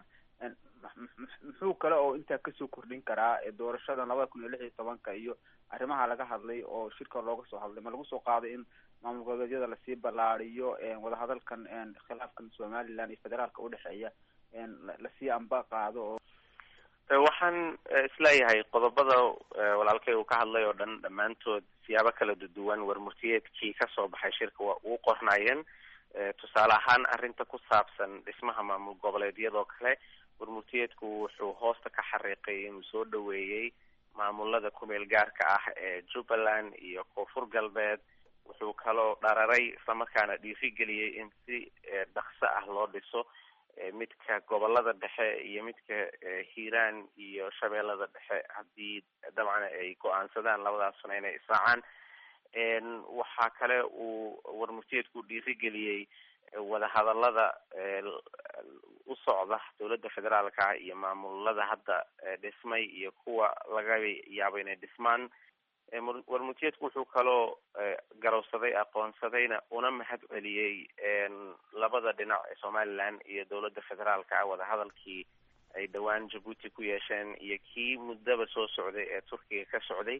Speaker 15: muxuu kale oo intaa kasoo kordhin karaa doorashada labada kun iyo lix iyo tobanka iyo arrimaha laga hadlay oo shirka looga soo hadlay ma lagu soo qaaday in maamul goboleedyada lasii ballaariyo wadahadalkan khilaafkan somaliland iyo federaalka udhexeeya lasii amba qaado oo
Speaker 14: waxaan isleeyahay qodobada walaalkay uu ka hadlay oo dhan dhammaantood siyaabo kala duwan warmurtiyeedkii kasoo baxay shirka waa uu qornaayeen tusaale ahaan arrinta ku saabsan dhismaha maamul goboleedyadoo kale warmurtiyeedku wuxuu hoosta ka xariiqay inuu soo dhaweeyey maamulada kumeel gaarka ah ee jubbaland iyo koonfur galbeed wuxuu kaloo dhararay islamarkaana dhiirigeliyey in si dhaqso ah loo dhiso midka gobolada dhexe iyo midka hiiraan iyo shabeellada dhexe haddii dabcan ay go-aansadaan labadaasuna inay israacaan waxaa kale uu warmurtiyeedku dhiirigeliyey wadahadalada u socda dowladda federaalka ah iyo maamulada hadda dhismay iyo kuwa laga yaabo inay dhismaan warmurtiyeedku wuxuu kaloo garowsaday aqoonsadayna una mahad celiyey labada dhinac ee somaliland iyo dowladda federaalka ah wadahadalkii ay dhowaan jabuuti ku yeesheen iyo kii muddaba soo socday ee turkiga ka socday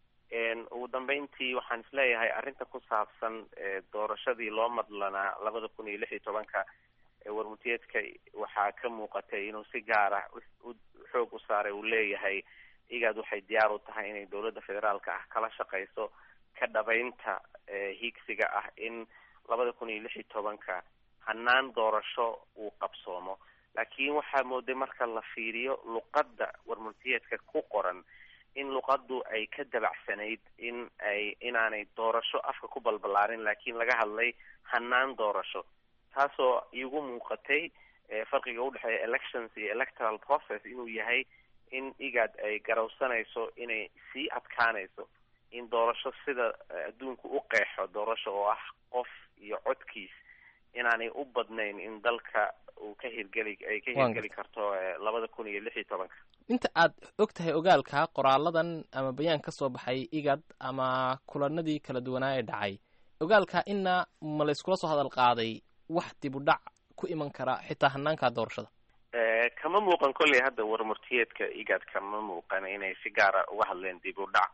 Speaker 14: ugu dambeyntii waxaan isleeyahay arrinta ku saabsan doorashadii loo madlanaa labada kun iyo lix iyo tobanka warmurtiyeedka waxaa ka muuqatay inuu si gaara xoog u saaray uu leeyahay igaad waxay diyaar u tahay inay dowladda federaalka ah kala shaqeyso ka dhabaynta hiigsiga ah in labada kun iyo lix iyo tobanka hanaan doorasho uu qabsoomo laakiin waxaa mooday marka la fiiriyo luqadda warmurtiyeedka ku qoran in luqaddu ay ka dabacsanayd in ay inaanay doorasho afka ku balbalaarin laakiin laga hadlay hanaan doorasho taasoo igu muuqatay farqiga udhexeeya elections iyo electoral process inuu yahay in igad ay garowsanayso inay sii adkaanayso in doorasho sida adduunku u qeexo doorasho oo ah qof iyo codkiis inaanay u badnayn in dalka uu ka hirgeli ay ka hirgeli karto labada kun iyo lix iyo tobanka
Speaker 3: inta aad og tahay ogaalka qoraaladan ama bayaan ka soo baxay igad ama kulanadii kala duwanaa ee dhacay ogaalka ina ma layskula soo hadal qaaday wax dib u dhac ku iman kara xitaa hanaanka doorashada
Speaker 14: kama muuqan kolley hadda warmurtiyeedka igad kama muuqan inay si gaara uga hadleen dib u dhac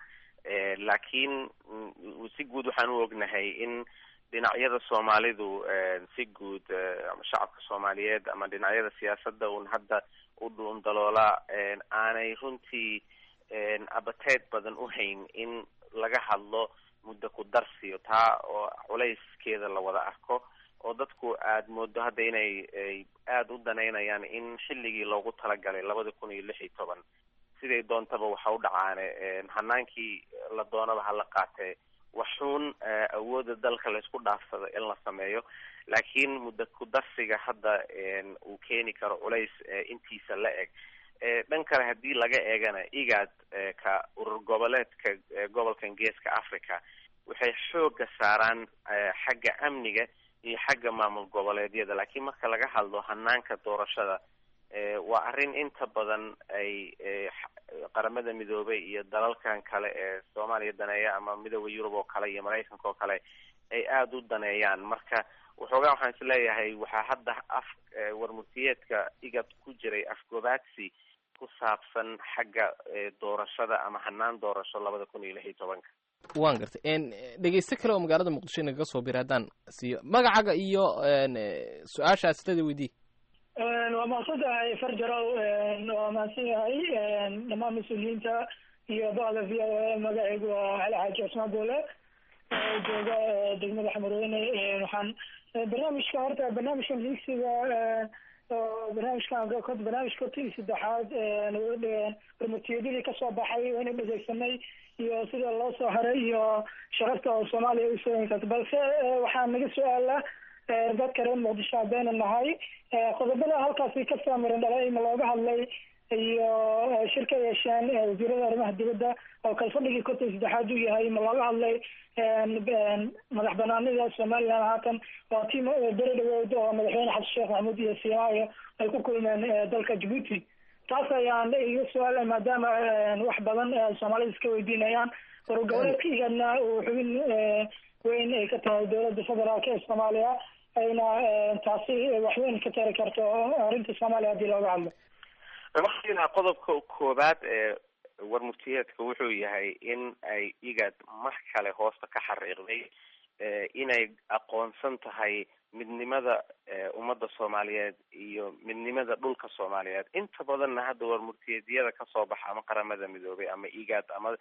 Speaker 14: laakiin si guud waxaan u ognahay in dhinacyada soomaalidu si guud ama shacabka soomaaliyeed ama dhinacyada siyaasadda un hadda u dhuundaloola aanay runtii abateed badan u hayn in laga hadlo muddo ku darsiyo taa oo culayskeeda la wada arko oo dadku aad moodo hadda inay aada u danaynayaan in xilligii loogu talagalay labada kun iyo lix iyo toban siday doontaba waxa u dhacaane hanaankii la doonaba hala qaatee waxuun awooda dalka laysku dhaafsado in la sameeyo laakiin muddo ku darsiga hadda uu keeni karo culays intiisa la eg dhan kale haddii laga eegana igad ka urur goboleedka gobolkan geeska africa waxay xooga saaraan xagga amniga iyo xagga maamul goboleedyada laakiin marka laga hadlo hanaanka doorashada waa arrin inta badan ay qaramada midoobay iyo dalalkan kale ee soomaaliya daneeya ama midooda yurub oo kale iyo maraykanka oo kale ay aada u daneeyaan marka waxoogaa waxaan isleeyahay waxaa hadda af warmurtiyeedka igad ku jiray afgobaadsi ku saabsan xagga doorashada ama hanaan doorasho labada kun iyo lix iyo tobanka
Speaker 3: waan gartay dhegeyste kale oo magaalada muqdisho inagaga soo bira haddaan siiyo magacaga iyo su-aasha aslada weydii
Speaker 16: waa mahadsan tahay farjarow waa mahadsan yahay dhammaan mas-uuliyiinta iyo bada v o a magacaygu waa cali xaaji cusmaan boole jooga degmada xamarweyne waxaan barnaamijka horta barnaamijkan higsiga oo barnaamijkan barnaamijka horta iyo saddexaad barmatiyadadii kasoo baxay wayna dhegeysanay iyo sida loo soo haray iyo shaqarta oo soomaaliya usoo inkarta balse waxaa naga su-aala dadka reer muqdisho haddaynu nahay qodobada halkaasi kasoo miran dhalay ma looga hadlay iyo shir ka yeesheen wasiirada arrimaha dibadda oo kalfadhigii konton saddexaad uu yahay ma looga hadlay madax banaanida somaliland haatan waa tii beri dhawood oo madaxweyne xasan sheekh maxamuud iyo siimaayo ay ku kulmeen dalka djibuuti taas ayaan iga su-aala maadaama wax badan soomaalida iska weydiinayaan wargoboleedka igadna uu xubin weyn ay ka tahay dowladda federaalk ee soomaaliya ayna taasi waxweyn ka tari karto arrinta soomaaliya haddii looga hadlo
Speaker 14: markiina qodobka koobaad ee warmurtiyeedka wuxuu yahay in ay igad mar kale hoosta ka xariiqday inay aqoonsan tahay midnimada ummadda soomaaliyeed iyo midnimada dhulka soomaaliyeed inta badanna hadda warmurtiyeedyada kasoo baxa ama qaramada midoobay ama igad ama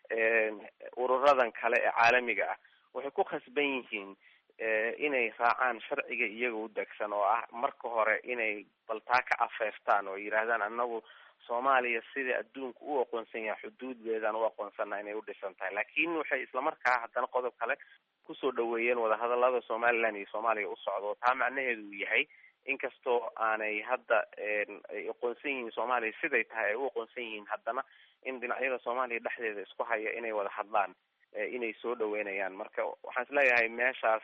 Speaker 14: ururadan kale ee caalamiga ah waxay ku khasban yihiin inay raacaan sharciga iyaga u degsan oo ah marka hore inay baltaa ka afeeftaan oo yidhaahdaan anagu soomaaliya sida adduunka u aqoonsan yahay xuduuddeedaan u aqoonsana inay u dhisan tahay laakiin waxay islamarkaa haddana qodob kale kusoo dhaweeyeen wadahadalada somaliland iyo soomaaliya u socdo taa macnaheedu uu yahay inkastoo aanay hadda ay aqoonsan yihiin soomaaliya siday tahay ay u aqoonsan yihiin haddana in dhinacyada soomaaliya dhexdeeda isku haya inay wada hadlaan inay soo dhaweynayaan marka waxaan isleeyahay meeshaas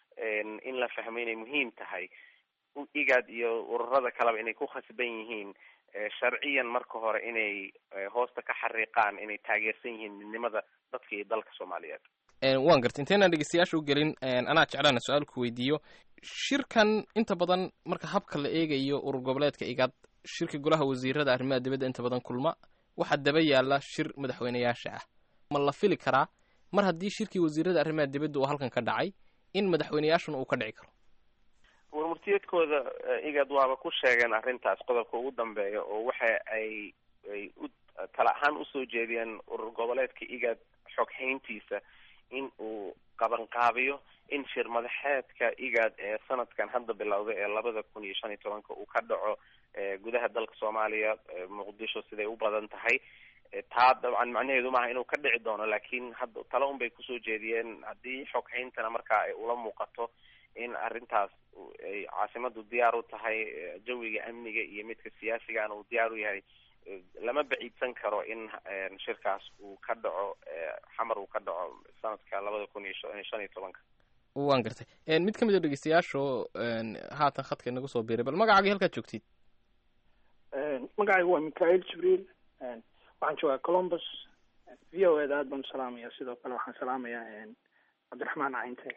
Speaker 14: in la fahmo inay muhiim tahay igad iyo ururada kaleba inay ku khasban yihiin sharciyan marka hore inay hoosta ka xariiqaan inay taageersan yihiin midnimada dadka iyo dalka soomaaliyeed
Speaker 3: waan gartay intaynan dhegeystayaasha u gelin anaa jeclaana su-aal ku weydiiyo shirkan inta badan marka habka la eegayo urur goboleedka igad shirka golaha wasiirada arrimaha dibadda inta badan kulma waxaa daba yaala shir madaxweyneyaasha ah ma la fili karaa mar haddii shirkii wasiirada arrimaha dibadda uu halkan ka dhacay in madaxweyneyaashuna uu ka dhici karo
Speaker 14: warmurtiyeedkooda igad waaba ku sheegeen arrintaas qodobka ugu dambeeya oo waxa ay ay u tala ahaan usoo jeediyeen urur goboleedka igad xoghayntiisa in uu qabanqaabiyo in shir madaxeedka igad ee sanadkan hadda bilowday ee labada kun iyo shan iyo tobanka uu ka dhaco gudaha dalka soomaaliya muqdisho siday u badan tahay taa dabcan macnaheedu maaha inuu ka dhici doono laakiin hadda tale un bay kusoo jeediyeen haddii xoghayntana markaa ay ula muuqato in arrintaas ay caasimadu diyaar u tahay jawiga amniga iyo midka siyaasigana uu diyaar u yahay lama baciidsan karo in shirkaas uu ka dhaco xamar uu ka dhaco sanadka labada kun iyo shan iyo tobanka
Speaker 3: waan gartay mid ka mid a dhegeystayaasho haatan khadka inagu soo biiray bal magacaagii halkaad joogtid
Speaker 17: magacaygu waa michael jibriil waxaan joogaa columbus v o eda aad baan usalaamaya sidoo kale waxaan salaamayaa cabdiraxmaan cayinte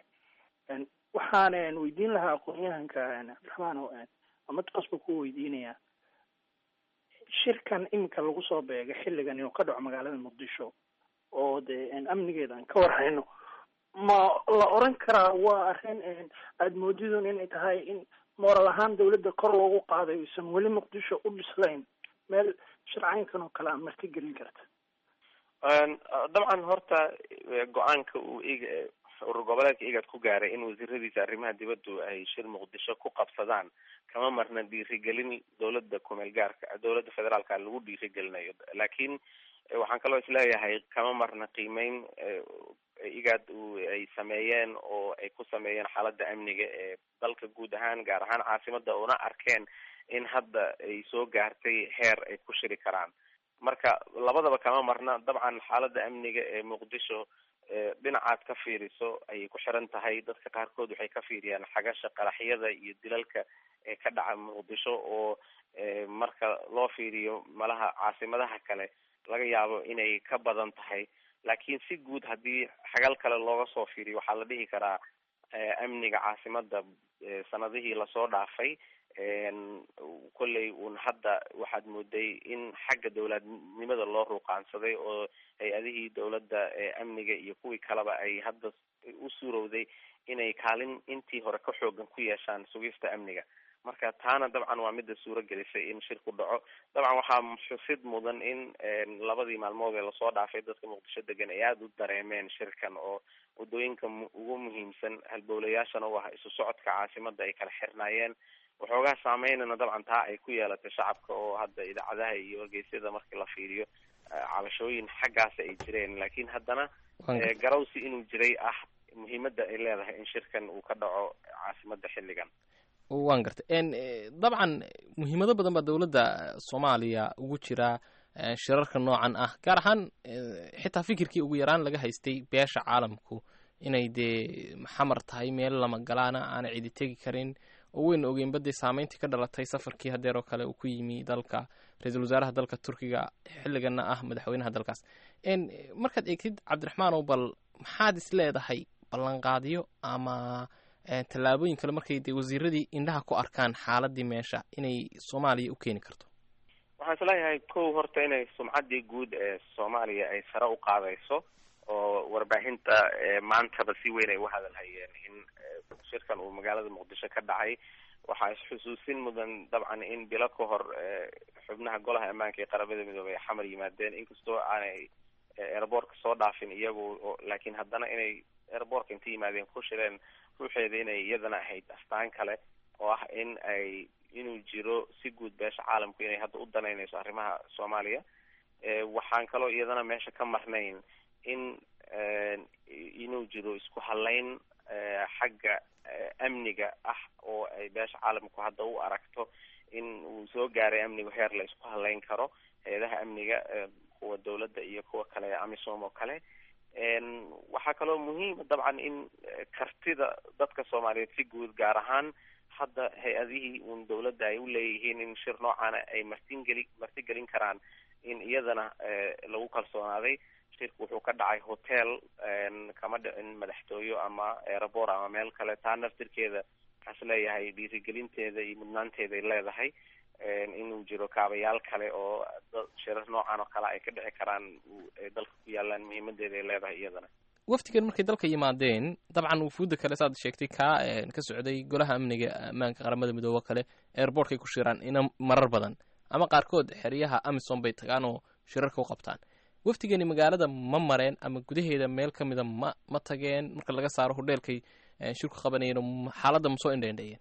Speaker 17: waxaan weydiin lahaa aqoon-yahanka cabdiraxmaan oo amadaas buu ku weydiinayaa shirkan iminka lagu soo beegay xilligan inuu ka dhaco magaalada muqdisho oo dee amnigeeda aan ka warhayno ma la oran karaa waa arrin aada moodidun inay tahay in moral ahaan dawladda kor loogu qaaday aysan weli muqdisho u dhislayn meel shircaynkan oo kale a marti gelin karta
Speaker 14: dabcan horta go-aanka uu ig urur goboleedka igad ku gaaray in wasiiradiisa arrimaha dibaddu ay shir muqdisho ku qabsadaan kama marna dhiirigelin dowladda kumeel gaarka dowladda federaalka lagu dhiirigelinayo laakiin waxaan kaloo isleeyahay kama marna qiimeyn igad ay sameeyeen oo ay ku sameeyeen xaaladda amniga ee dalka guud ahaan gaar ahaan caasimada una arkeen in hadda ay soo gaartay heer ay ku shiri karaan marka labadaba kama marna dabcan xaaladda amniga ee muqdisho dhinacaad ka fiiriso ayay ku xiran tahay dadka qaarkood waxay ka fiiriyaan xagasha qaraxyada iyo dilalka ee ka dhaca muqdisho oo marka loo fiiriyo malaha caasimadaha kale laga yaabo inay ka badan tahay laakiin si guud haddii xagal kale looga soo fiiriyo waxaa la dhihi karaa amniga caasimada sanadihii lasoo dhaafay kolley un hadda waxaad mooday in xagga dowladnimada loo ruuqaansaday oo hay-adihii dowladda amniga iyo kuwii kaleba ay hadda u suurowday inay kaalin intii hore ka xoogan ku yeeshaan sugista amniga marka taana dabcan waa mida suuro gelisay in shir ku dhaco dabcan waxaa xusid mudan in labadii maalmood ee lasoo dhaafay dadka muqdisho degan ay aada u dareemeen shirkan oo waddooyinka ugu muhiimsan halbowlayaashana u ah isu socodka caasimada ay kala xirnaayeen waxoogaa saameynana dabcan taa ay ku yeelatay shacabka oo hadda idaacadaha iyo wargeysyada markii la fiiriyo cabashooyin xaggaas ay jireen laakiin haddana garawsi inuu jiray ah muhiimadda ay leedahay in shirkan uu ka dhaco caasimadda xilligan
Speaker 3: waan gartay dabcan muhiimado badan baa dowladda soomaaliya ugu jira shirarka noocan ah gaar ahaan xitaa fikirkii ugu yaraan laga haystay beesha caalamku inay dee xamar tahay meel lama galaana aana cidi tegi karin oo weyna ogeynba dee saameyntii ka dhalatay safarkii hadeer oo kale uu ku yimi dalka ra-iisul wasaaraha dalka turkiga xilligana ah madaxweynaha dalkaas markaad eegtid cabdiraxmaanow bal maxaad is leedahay ballanqaadyo ama tallaabooyin kale markay dee wasiiradii indhaha ku arkaan xaaladii meesha inay soomaaliya u keeni karto
Speaker 14: waxaan isleeyahay kow horta inay sumcaddii guud ee soomaaliya ay sare u qaadayso oo warbaahinta maantaba si weyn ay u hadalhayeen in shirkan uu magaalada muqdisho ka dhacay waxaa isxusuusin mudan dabcan in bilo ka hor xubnaha golaha ammaanka ee qaramada midoobey ay xamar yimaadeen inkastoo aanay airboortka soo dhaafin iyagu laakiin haddana inay airboortka inta yimaadeen ku shireen ruuxeeda inay iyadana ahayd astaan kale oo ah in ay inuu jiro si guud beesha caalamku inay hadda u danaynayso arrimaha soomaaliya waxaan kaloo iyadana meesha ka marnayn in inuu jiro isku halayn xagga amniga ah oo ay beesha caalamku hadda u aragto in uu soo gaaray amnigu heer la isku halayn karo hay-adaha amniga kuwa dawladda iyo kuwa kale ee amisom oo kale waxaa kaloo muhiima dabcan in kartida dadka soomaaliyeed si guud gaar ahaan hadda hay-adihii uun dawladda ay u leeyihiin in shir noocaana ay martingeli martigelin karaan in iyadana lagu kalsoonaaday shirku wuxuu ka dhacay hotel kama dhicin madaxtooyo ama airabor ama meel kale taa naftirkeeda waxaan isleeyahay dhiirigelinteeda iyo mudnaanteeday leedahay inuu jiro kaabayaal kale oo shirar noocan oo kale ay ka dhici karaan ay dalka ku yaalaan muhiimadeeda ay leedahay iyadana
Speaker 3: waftigan markay dalka yimaadeen dabcan wufuudda kale saad sheegtay kaa ka socday golaha amniga ammaanka qaramada midoobe kale airbortkay ku shiraan ina marar badan ama qaarkood xeryaha amisom bay tagaan oo shirarka u qabtaan waftigani magaalada ma mareen ama gudaheeda meel ka mida ma ma tageen marka laga saaro hodheelkay shirku qabanayeen oo xaaladda ma soo indheendheeyeen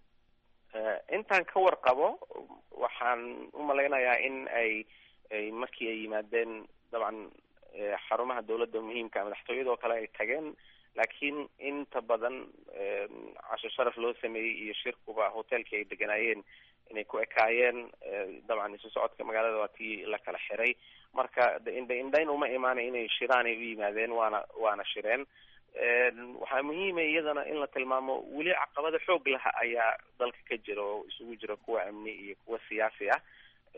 Speaker 14: intaan ka warqabo waxaan u malaynayaa in ay ay markii ay yimaadeen dabcan xarumaha dawladda muhiimka madaxtooyadoo kale ay tageen laakiin inta badan casho sharaf loo sameeyey iyo shirkuba hotelkii ay deganaayeen inay ku ekaayeen dabcan isu socodka magaalada waa tii la kala xiray marka indha indhayn uma imaanay inay shiraanay u yimaadeen waana waana shireen waxaa muhiima iyadana in la tilmaamo weli caqabado xoog laha ayaa dalka ka jira oo isugu jira kuwa amni iyo kuwa siyaasi ah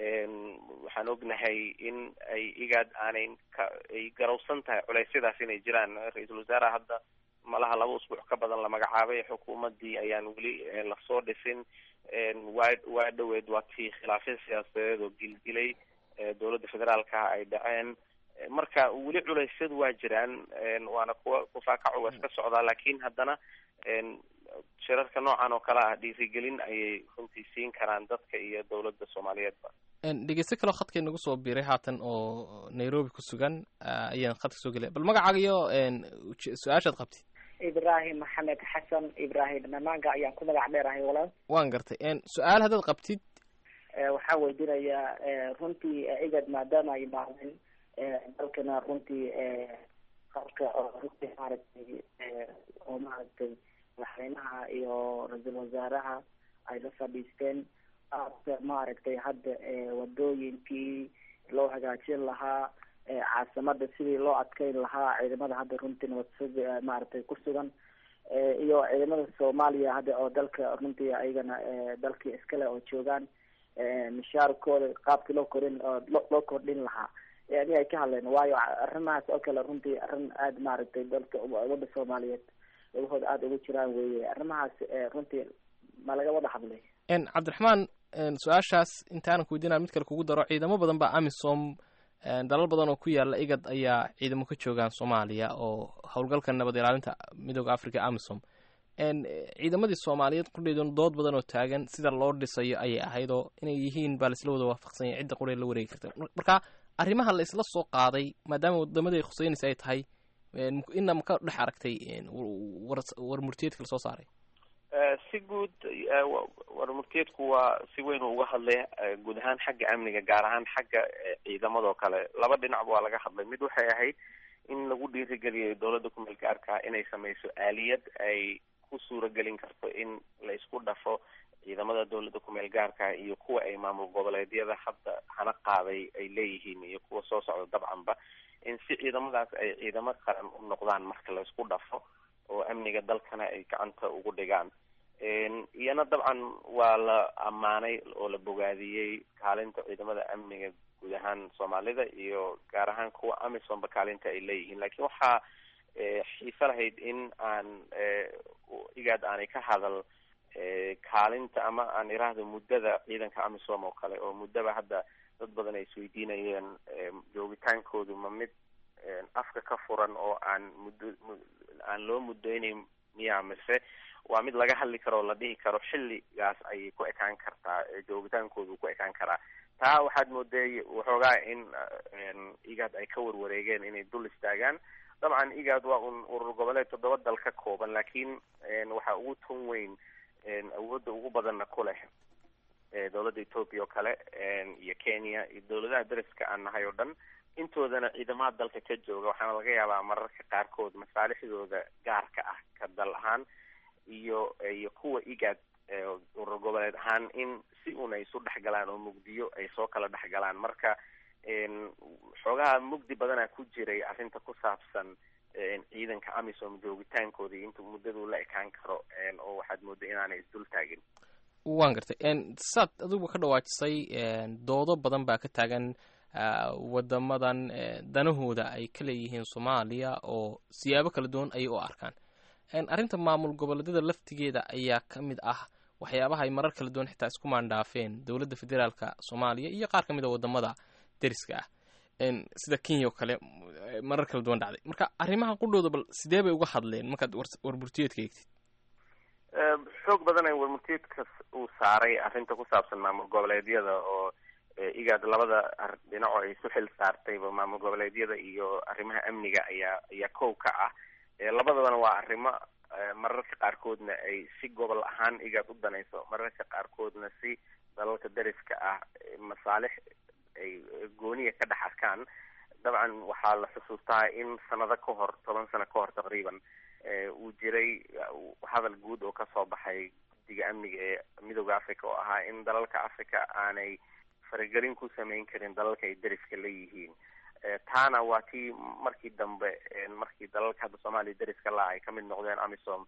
Speaker 14: waxaan ognahay in ay igaad aanay ka ay garowsan tahay culeysyadaas inay jiraan ra-iisul wasaaraha hadda malaha laba usbuuc ka badan la magacaabay xukuumaddii ayaan weli lasoo dhisin waa waa dhoweed waa tii khilaafya siyaasadeed oo gilgilay dowladda federaalka ay dhaceen marka weli culeysyadu waa jiraan waana kuwa kufaakacu waa iska socdaa laakiin haddana shirarka noocan oo kale ah dhiirigelin ayay runtii siin karaan dadka iyo dowladda soomaaliyeedba
Speaker 3: dhegeysto kaleo khadka inagu soo biiray haatan oo nairobi ku sugan ayaan khadka soo gelaya bal magacaaga iyo su-aashaad qabtid
Speaker 18: ibrahim maxamed xasan ibrahim namaanga ayaan ku magac dheerahay walaal
Speaker 3: waan gartay su-aal haddaad qabtid
Speaker 18: waxaa weydiinayaa runtii igad maadaama ay imaadeen dalkana runtii qalka oo runtii maaragtay oo maaragtay madaxweynaha iyo ra-iisul wasaaraha ay la fadhiisteen aada maaragtay hadda wadooyinkii loo hagaajin lahaa caasimada sidii loo adkeyn lahaa ciidamada hadda runtii nabadsug maaragtay ku sugan iyo ciidamada soomaaliya hadda oo dalka runtii ayagana dalkii iskale oo joogaan mishaarkooda qaabkii loo korin loo kordhin lahaa yani ay ka hadleen waayo arrimahaas oo kale runtii arrin aada maaragtay dalka umada soomaaliyeed lagahooda aada ugu jiraan weeye arrimahaas runtii ma laga wada hadlay
Speaker 3: cabdiraxmaan su-aashaas intaanan ku weydiinaa mid kale kugu daro ciidamo badan baa amisom dalal badan oo ku yaala igad ayaa ciidamo ka joogaan soomaaliya oo howlgalka nabad ilaalinta midooda africa amisom ciidamadii soomaaliyeed qudheedun dood badan oo taagan sida loo dhisayo ayay ahayd oo inay yihiin baa laisla wada waafaqsan yahay cidda qudhee la wareegi karta marka arrimaha la isla soo qaaday maadaama wadamadii ay khuseynaysa ay tahay ina maka dhex aragtay war murtiyeedka lasoo saaray
Speaker 14: si guud warmurtiyeedku waa si weyn uga hadlay guud ahaan xagga amniga gaar ahaan xagga ciidamadoo kale laba dhinacba waa laga hadlay mid waxay ahayd in lagu dhiirigeliyo dowladda ku meel gaarka inay sameyso aaliyad ay ku suuragelin karto in la isku dhafo ciidamada dowladda ku meel gaarka iyo kuwa ay maamul goboleedyada hadda hana qaaday ay leeyihiin iyo kuwa soo socda dabcanba in si ciidamadaas ay ciidamo qaran u noqdaan marka la isku dhafo oo amniga dalkana ay gacanta ugu dhigaan iyana dabcan waa la ammaanay oo la bogaadiyey kaalinta ciidamada amniga guud ahaan soomaalida iyo gaar ahaan kuwa amisonba kaalinta ay leeyihiin lakiin waxaa xiiso lahayd in aan igaad aanay ka hadal kaalinta ama aan iraahdo muddada ciidanka amisom oo kale oo muddaba hadda dad badan ay isweydiinayeen joogitaankoodu ma mid afka ka furan oo aan muddo aan loo muddeynayn miya mise waa mid laga hadli karo oo la dhihi karo xilligaas ayay ku ekaan kartaa joogitaankoodu ku ekaan karaa taa waxaad mooday waxoogaa in igaad ay ka warwareegeen inay dul istaagaan dabcan igaad waa un urur goboleed toddoba dal ka kooban laakiin waxaa ugu tun weyn awoodda ugu badanna ku leh dowladda ethoopia oo kale iyo kenya iyo dowladaha dariska aan nahay oo dhan intoodana ciidamada dalka ka jooga waxaana laga yaabaa mararka qaarkood masaalixdooda gaarka ah ka dal ahaan iyo iyo kuwa igaad urur goboleed ahaan in si un ay isu dhexgalaan oo mugdiyo ay soo kala dhexgalaan marka xoogaha mugdi badana ku jiray arrinta ku saabsan ciidanka amisom joogitaankooda iyo inta muddadu la ekaan karo oo waxaad mooday inaanay isdul taagin
Speaker 3: waan gartay saad adiguba ka dhawaajisay doodo badan baa ka taagan wadamadan danahooda ay ka leeyihiin soomaaliya oo siyaabo kala duwan ayay u arkaan arrinta maamul goboleedyada laftigeeda ayaa ka mid ah waxyaabaha ay marar kala duwan xitaa isku maandhaafeen dowladda federaalka soomaaliya iyo qaar ka mid a wadamada deriska ah sida kenya oo kale marar kala duwan dhacday marka arrimaha qudhooda bal sidee bay uga hadleen markaad warburtiyeedka eegtid
Speaker 14: xoog badan ay warmurtiyeedka uu saaray arrinta ku saabsan maamul goboleedyada oo igaad labada dhinaco ay isu xil saartayba maamul goboleedyada iyo arrimaha amniga ayaa ayaa kow ka ah labadabana waa arrimo mararka qaarkoodna ay si gobol ahaan igaad u danayso mararka qaarkoodna si dalalka dariska ah masaalix ay gooniya ka dhex arkaan dabcan waxaa la xusuustaa in sanado ka hor toban sano ka hor taqriiban uu jiray hadal guud oo kasoo baxay guddiga amniga ee midooda africa oo ahaa in dalalka africa aanay faragelin ku samayn karin dalalka ay deriska leeyihiin taana waa tii markii dambe markii dalalka hadda soomaaliya deriska la ay kamid noqdeen amisom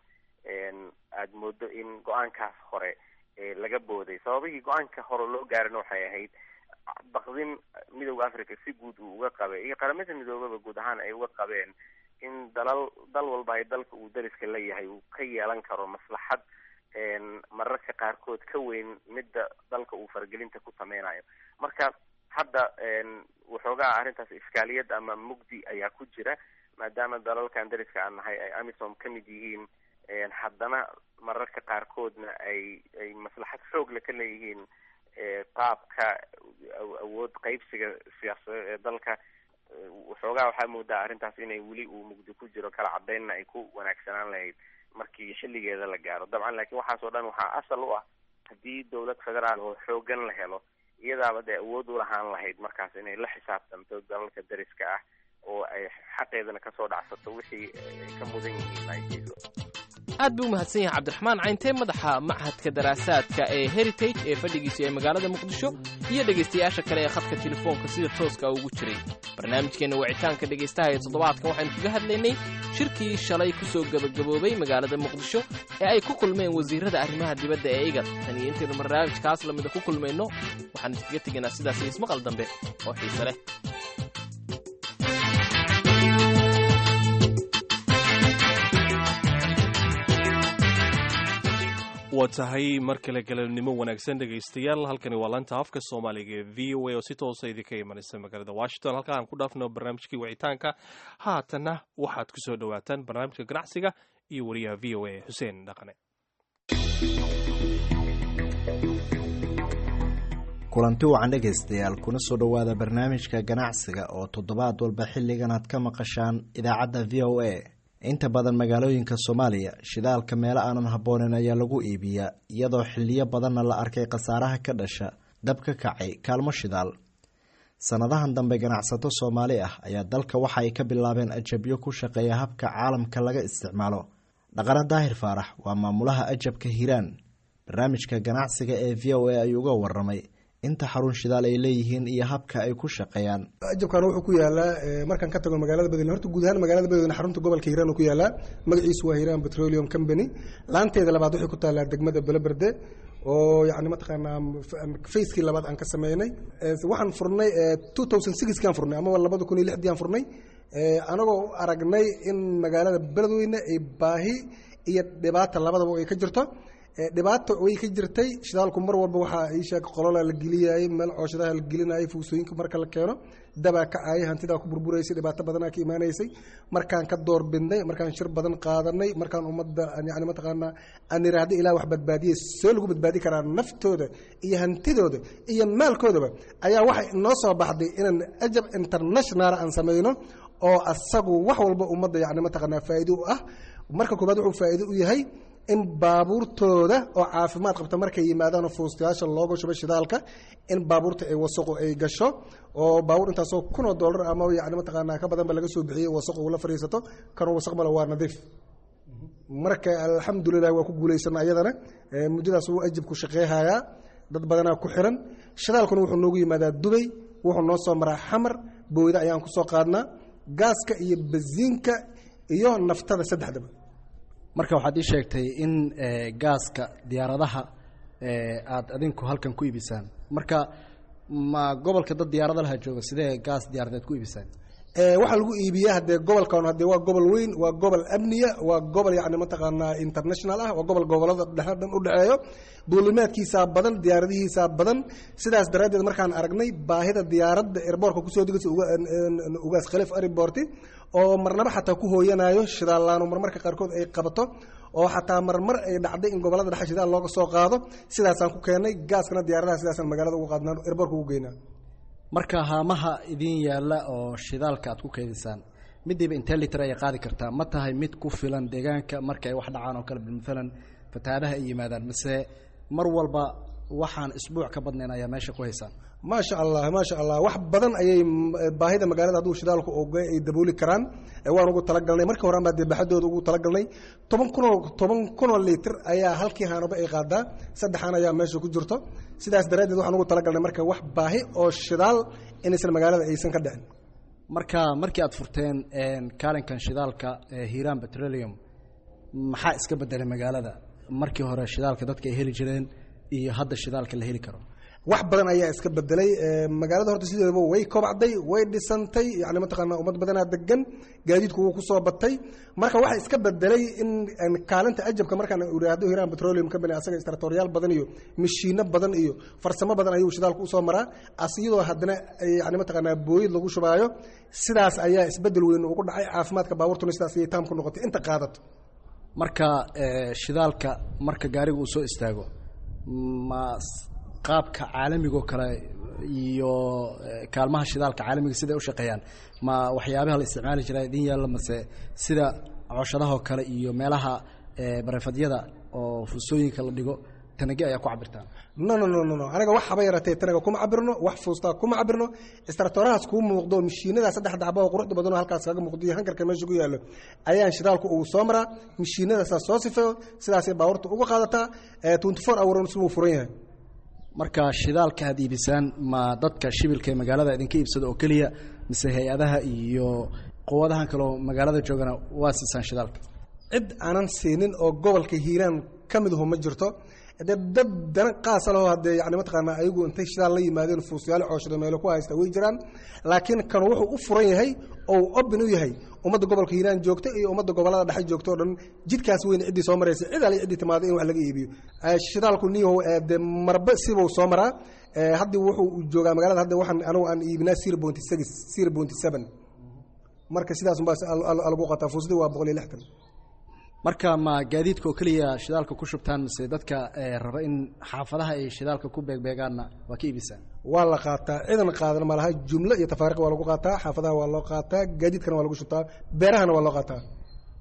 Speaker 14: aada moodo in go-aankaas hore laga booday sababihii go-aanka hore loo gaarina waxay ahayd baqdin midooda africa si guud uu uga qabay iyo qaramada midoobaba guud ahaan ay uga qabeen in dalal dal walba ay dalka uu deriska leeyahay uu ka yeelan karo maslaxad mararka qaarkood ka weyn midda dalka uu faragelinta ku sameynayo marka hadda waxoogaa arrintaas iskaaliyad ama mugdi ayaa ku jira maadaama dalalkan deriska aan nahay ay amisom ka mid yihiin haddana mararka qaarkoodna ay ay maslaxad xoogle ka leeyihiin qaabka awood qaybsiga siyaasadeed ee dalka waxoogaa waxaa moodaa arrintaas inay weli uu mugdi ku jiro kala cadeynna ay ku wanaagsanaan lahayd markii xilligeeda la gaaro dabcan laakiin waxaas oo dhan waxaa asal u ah haddii dowlad federaal oo xoogan la helo iyadaaba dee awood u lahaan lahayd markaas inay la xisaabtanto dalalka deriska ah oo ay xaqeedana kasoo dhacsato wixii ay ka mudan yihiin ay siiso
Speaker 3: aad buu u mahadsan yahay cabdiraxmaan cayntee madaxa machadka daraasaadka ee heritage ee fadhigiisa ee magaalada muqdisho iyo dhegaystayaasha kale ee khadka telefoonka sida tooska ugu jiray barnaamijkeenna wicitaanka dhegaystaha ee toddobaadkan waxaynu kaga hadlaynay shirkii shalay ku soo gebagaboobay magaalada muqdisho ee ay ku kulmeen wasiirrada arrimaha dibadda ee igad tan iyo intaynu barnaamijkaas lamida ku kulmayno waxaan iskaga tegaynaa sidaas iyo ismaqal dambe oo xiise leh
Speaker 2: waa tahay mar kale galabnimo wanaagsan dhegaystayaal halkani waa laanta afka soomaaliga ee v o a oo si toosa idinka imanaysa magaalada washington halka aan ku dhaafno barnaamijkii wicitaanka haatanna waxaad ku soo dhowaataan barnaamijka ganacsiga iyo wariyaha v o a xuseen dhaqane
Speaker 19: kulanti wacan dhegaystayaal kuna soo dhowaada barnaamijka ganacsiga oo toddobaad walba xilligan aad ka maqashaan idaacadda v o a inta badan magaalooyinka soomaaliya shidaalka meelo aanan habbooneyn ayaa lagu iibiyaa iyadoo xiliyo badanna la arkay khasaaraha ka dhasha dab ka kacay kaalmo shidaal sannadahan dambe ganacsato soomaali ah ayaa dalka waxa ay ka bilaabeen ajabyo ku shaqeeya habka caalamka laga isticmaalo dhaqane daahir faarax waa maamulaha ajabka hiiraan barnaamijka ganacsiga ee v o a ayuu uga waramay inta xarun shidaal ay leeyihiin iyo habka ay ku shaqeeyaan
Speaker 20: ajabkan wuxuu ku yaalaa markaan ka tago magaalada badweyne horta guud ahaan magaalada badweyne xarunta gobolka hiiraan ku yaalaa magaciisu waa hiiraan petroleum company laanteeda labaad waxay ku taallaa degmada beloberde oo yani mataqaanaa facekii labaad aan ka sameynay waxaan furnay two thousand sixkaan furnay amaba labada kun iyo lixdii aan furnay anagoo aragnay in magaalada beledweyne ay baahi iyo dhibaata labadaba ay ka jirto dhibaata way ka jirtay shidaalku mar walba waxaa ii sheeg qolola la geliyayay meel cooshadaha la gelinayay fuusooyinka marka la keeno dabaa kacayay hantidaa ku burburaysay dhibaato badanaa ka imaanaysay markaan ka door bidnay markaan shir badan qaadanay markaan ummadda yani mataqaanaa aan iraahdo ilaa wax badbaadiyay soo lagu badbaadi karaa naftooda iyo hantidooda iyo maalkoodaba ayaa waxay inoo soo baxday inaan ajab international aan sameyno oo asagu wax walba ummadda yani mataqaanaa faa'iido u ah marka koobaad wuxuu faa'iido u yahay in baabuurtooda oo caafimaad qabta markay yimaadaanoo fuustayaasha looga shubo shidaalka in baabuurta ay wasaqu ay gasho oo baabuur intaasoo kunoo dollar ama yani mataqaanaa ka badanba laga soo bixiyey wasaqu ula fadhiisato kanoo wasaq male waa nadiif marka alxamdulilah waa ku guulaysana ayadana muddadaas wuu ajibku shaqeehayaa dad badanaa ku xiran shidaalkuna wuxuu noogu yimaadaa dubay wuxuu noo soo maraa xamar booyda ayaan kusoo qaadnaa gaaska iyo basiinka iyo naftada saddexdaba
Speaker 21: marka waxaad ii sheegtay in gaaska diyaaradaha aada adinku halkan ku iibisaan marka ma gobolka dad diyaarada laha jooga sidee gaas diyaaradeed ku iibisaan
Speaker 20: waxaa lagu iibiyaa hadee gobolkan hadee waa gobol weyn waa gobol amniya waa gobol yani mataqaanaa international ah waa gobol gobolada dhexe dhan u dhexeeyo duulimaadkiisaa badan diyaaradihiisaa badan sidaas daraaddeed markaan aragnay baahida diyaaradda airboortka kusoo degaysa ugaas khaliif airborti oo marnaba xataa ku hooyanayo shidaalaano marmarka qaarkood ay qabato oo xataa marmar ay dhacday in gobolada dhexe shidaal looga soo qaado sidaasaan ku keenay gaaskana diyaaradaha sidaasaan magaalada ugu qaadnaa airboortka ugu geynaa
Speaker 21: marka haamaha idin yaalla oo shidaalka aad ku keydisaan midiiba intee liter ayay qaadi kartaa ma tahay mid ku filan deegaanka marka ay wax dhacaan oo kale maalan fatahaadaha ay yimaadaan mise mar walba waxaan isbuuc ka badnayn ayaa meesha ku haysaan
Speaker 20: maasha allah maasha allah wax badan ayay baahida magaalada hadduu shidaalku oga ay dabooli karaan waan ugu talagalnay markii horean baa dee baxadooda ugu talagalnay toban kunoo toban kunoo litir ayaa halkii haanaba ay qaadaa saddexan ayaa meesha ku jirto sidaas daraaddeed waxaan ugu talagalnay marka wax baahi oo shidaal inaysan magaalada aysan ka dhicin
Speaker 21: marka markii aad furteen kaalinkan shidaalka hiiraan petroleum maxaa iska bedelay magaalada markii hore shidaalka dadka ay heli jireen iyo hadda shidaalka la heli karo
Speaker 20: wax badan ayaa iska bedelay magaalada horta sideedaba way kobacday way dhisantay yani mataqaanaa ummad badanaa degan gaadiidku wuu kusoo batay marka waxa iska bedelay in kaalinta ajabka markaan iraahdo hiiraan petroleum company asaga istratoriyaal badan iyo mashiino badan iyo farsamo badan ayuu shidaalku usoo maraa asiyadoo haddana yani mataqaanaa booyid lagu shubaayo sidaas ayaa isbedel weyn ugu dhacay caafimaadka baabuurtuna sidaas ayay taam ku noqotay inta qaadato
Speaker 21: marka shidaalka marka gaariga uu soo istaago ma qaabka caalamigoo kale iyo kaalmaha shidaalka caalamiga siday u shaqeeyaan ma waxyaabaha la isticmaali jiraa idin yaalla mase sida cooshadahoo kale iyo meelaha barefadyada oo fusooyinka la dhigo tanage ayaa ku cabirtaan
Speaker 20: no no no no no aniga wax haba yaratee tanaga kuma cabirno wax fuustaa kuma cabirno istratorahaas kuu muuqdo mashiinada saddex dacba oo quruxda badanoo halkaas kaga muuqdo iyo hankarka meesha ku yaallo ayaan shidaalku ugu soo maraa mashiinadaasaa soo sifeeyo sidaasay baabuurta uga qaadataa twenty four hour si wuu furan yahay
Speaker 21: marka shidaalka aad iibisaan ma dadka shibilka ee magaalada idinka iibsada oo keliya mise hay-adaha iyo quwadahan kaleo magaalada joogana waa siisaan shidaalka
Speaker 20: cid aanan siinin oo gobolka hiiraan ka midaho ma jirto de dad dana qaasa laho haddee yani mataqaanaa ayagu intay shidaal la yimaadeen fuusyaalo cooshada meelo ku haysta way jiraan laakiin kan wuxuu u furan yahay oo obin u yahay ummadda gobolka hiiraan joogta iyo ummadda gobolada dhexe joogta o dhan jidkaas weyn ciddii soo maraysa cid ali ciddii timaado in wax laga iibiyo shidaalku niyahow de marba sibuu soo maraa haddii wuxuu joogaa magaalada hadda waxaan anigu aan iibinaa zero pointy six zero pointy seven marka sidaas unbaa lagu qataa fuusdii waa boqol iyo lixdan
Speaker 21: marka ma gaadiidka oo keliya shidaalka ku shubtaan mise dadka raba in xaafadaha ay shidaalka ku beegbeegaanna waa ka iibisaan
Speaker 20: waa la qaataa ciidan qaadan malaha jumlo iyo tafaariq waa lagu qaataa xaafadaha waa loo qaataa gaadiidkana waa lagu shubtaa beerahana waa loo qaataa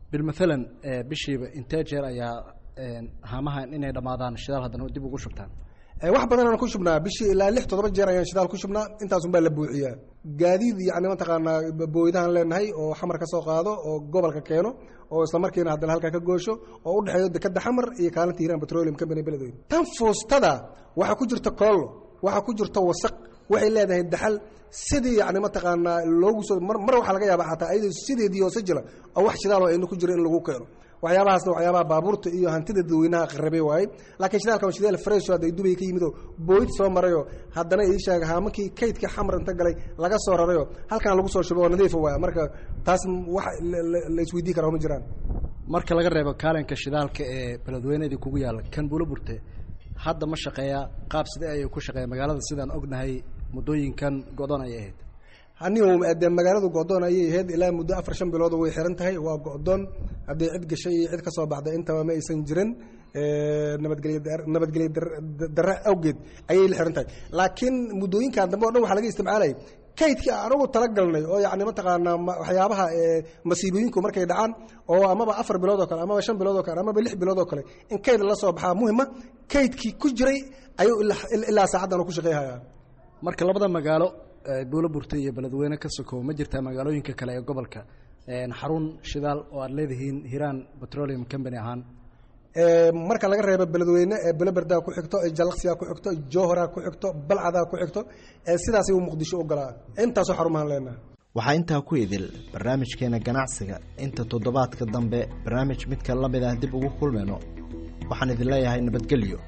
Speaker 21: bilmathalan bishiiba intee jeer ayaa haamahan inay dhammaadaan shidaal haddana dib ugu shubtaan
Speaker 20: wax badan aan ku shubnaa bishii ilaa lix toddoba jeer ayaan shidaal ku shubnaa intaasun baa la buuxiyaa gaadiid yani mataqaanaa booydahan leenahay oo xamar ka soo qaado oo gobolka keeno oo isla markiina haddana halkaa ka goosho oo u dhexeeyo dekada xamar iyo kaalinta hiiraan petroleum company beledweyne tan fuustada waxaa ku jirta koollo waxaa ku jirta wasaq waxay leedahay daxal sidii yani mataqaanaa loogu soo mar mar waxaa laga yaabaa xataa ayadoo sideedii hoose jira oo wax shidaal oo aynu ku jira in lagu keeno waxyaabahaasna waxyaabaha baabuurta iyo hantida dadweynaha qarabay waaye laakiin shidaalka waa shidaal fresh hadda dubay ka yimidoo booyd soo marayoo haddana ii sheega haamankii kaydka xamar inta galay laga soo rarayoo halkan lagu soo shubo oo nadiifa waaya marka taas wax la isweydii karaa ma jiraan
Speaker 21: marka laga reebo kaalinka shidaalka ee beledweynadii kugu yaalla kan buula burte hadda ma shaqeeyaa qaab sidee ayay ku shaqeeya magaalada sidaan ognahay muddooyinkan go-doon ayay ahayd
Speaker 20: anigu de magaaladu go-doon ayay ahayd ilaa muddo afar shan bilood way xiran tahay waa go-doon haddii cid gashay iyo cid ka soo baxday intaba ma aysan jirin nabadgelyo nabadgelyo darre awgeed ayay la xiran tahay laakiin muddooyinkan dambe o dhan waxaa laga isticmaalayay kaydkii anagu talagalnay oo yani mataqaanaa waxyaabaha masiibooyinku markay dhacaan oo amaba afar bilood oo kale amaba shan bilood oo kale amaba lix bilood oo kale in kayd la soo baxaa muhima kaydkii ku jiray ayuu ilaa saacaddan ku shaqeyhayaa
Speaker 21: marka labada magaalo buulo burta iyo beledweyne ka sokow ma jirtaa magaalooyinka kale ee gobolka xarun shidaal oo aad leedihiin hiiraan petroleum company ahaan
Speaker 20: marka laga reebo beledweyne beleberdaa ku xigto jalaqsigaa ku xigto jowharaa ku xigto balcadaa ku xigto sidaasay u muqdisho u galaa intaasoo xarumahan leenaha
Speaker 19: waxaa intaa ku idil barnaamijkeena ganacsiga inta toddobaadka dambe barnaamij midka la mid ah dib ugu kulmayno waxaan idin leeyahay nabadgelyo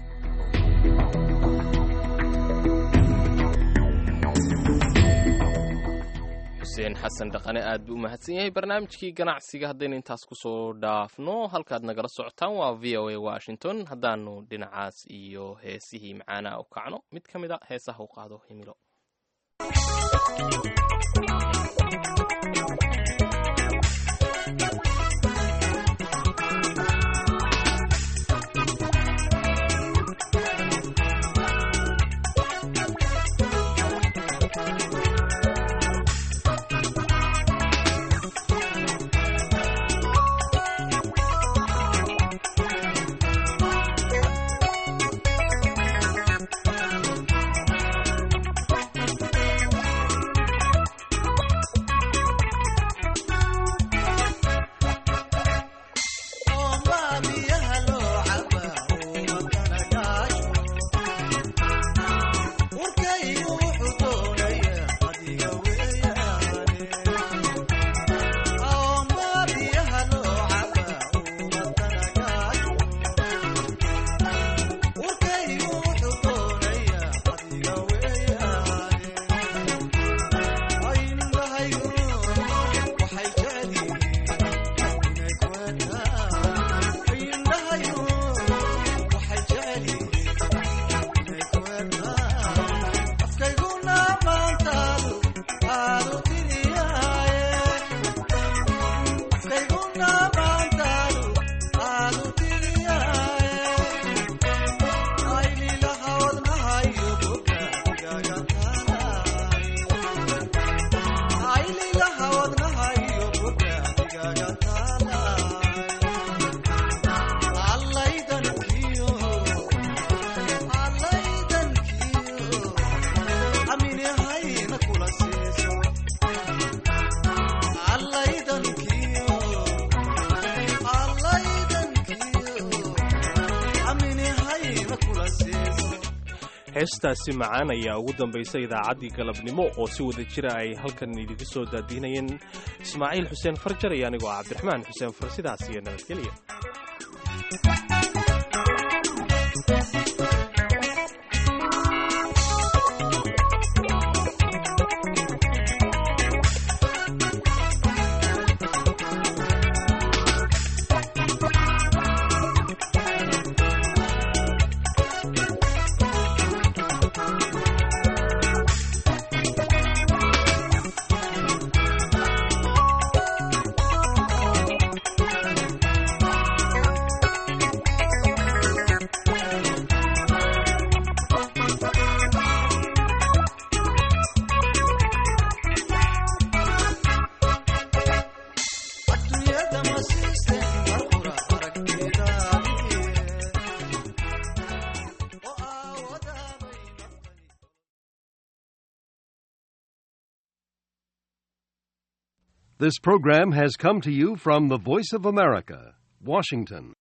Speaker 3: xuseen xasan dhaqane aad buu u mahadsan yahay barnaamijkii ganacsiga haddaynu intaas kusoo dhaafno halkaad nagala socotaan waa v o a washington haddaanu dhinacaas iyo heesihii macaanaa u kacno mid ka mid a heesaha u qaado himilo
Speaker 2: heestaasi macaan ayaa ugu dambaysa idaacaddii galabnimo oo si wada jira ay halkan idinka soo daadiinayeen ismaaciil xuseen farjar iyo anigoo cabdiraxmaan xuseen far sidaas iyo nabadgelya
Speaker 1: This program has come to you from the Voice of America, Washington.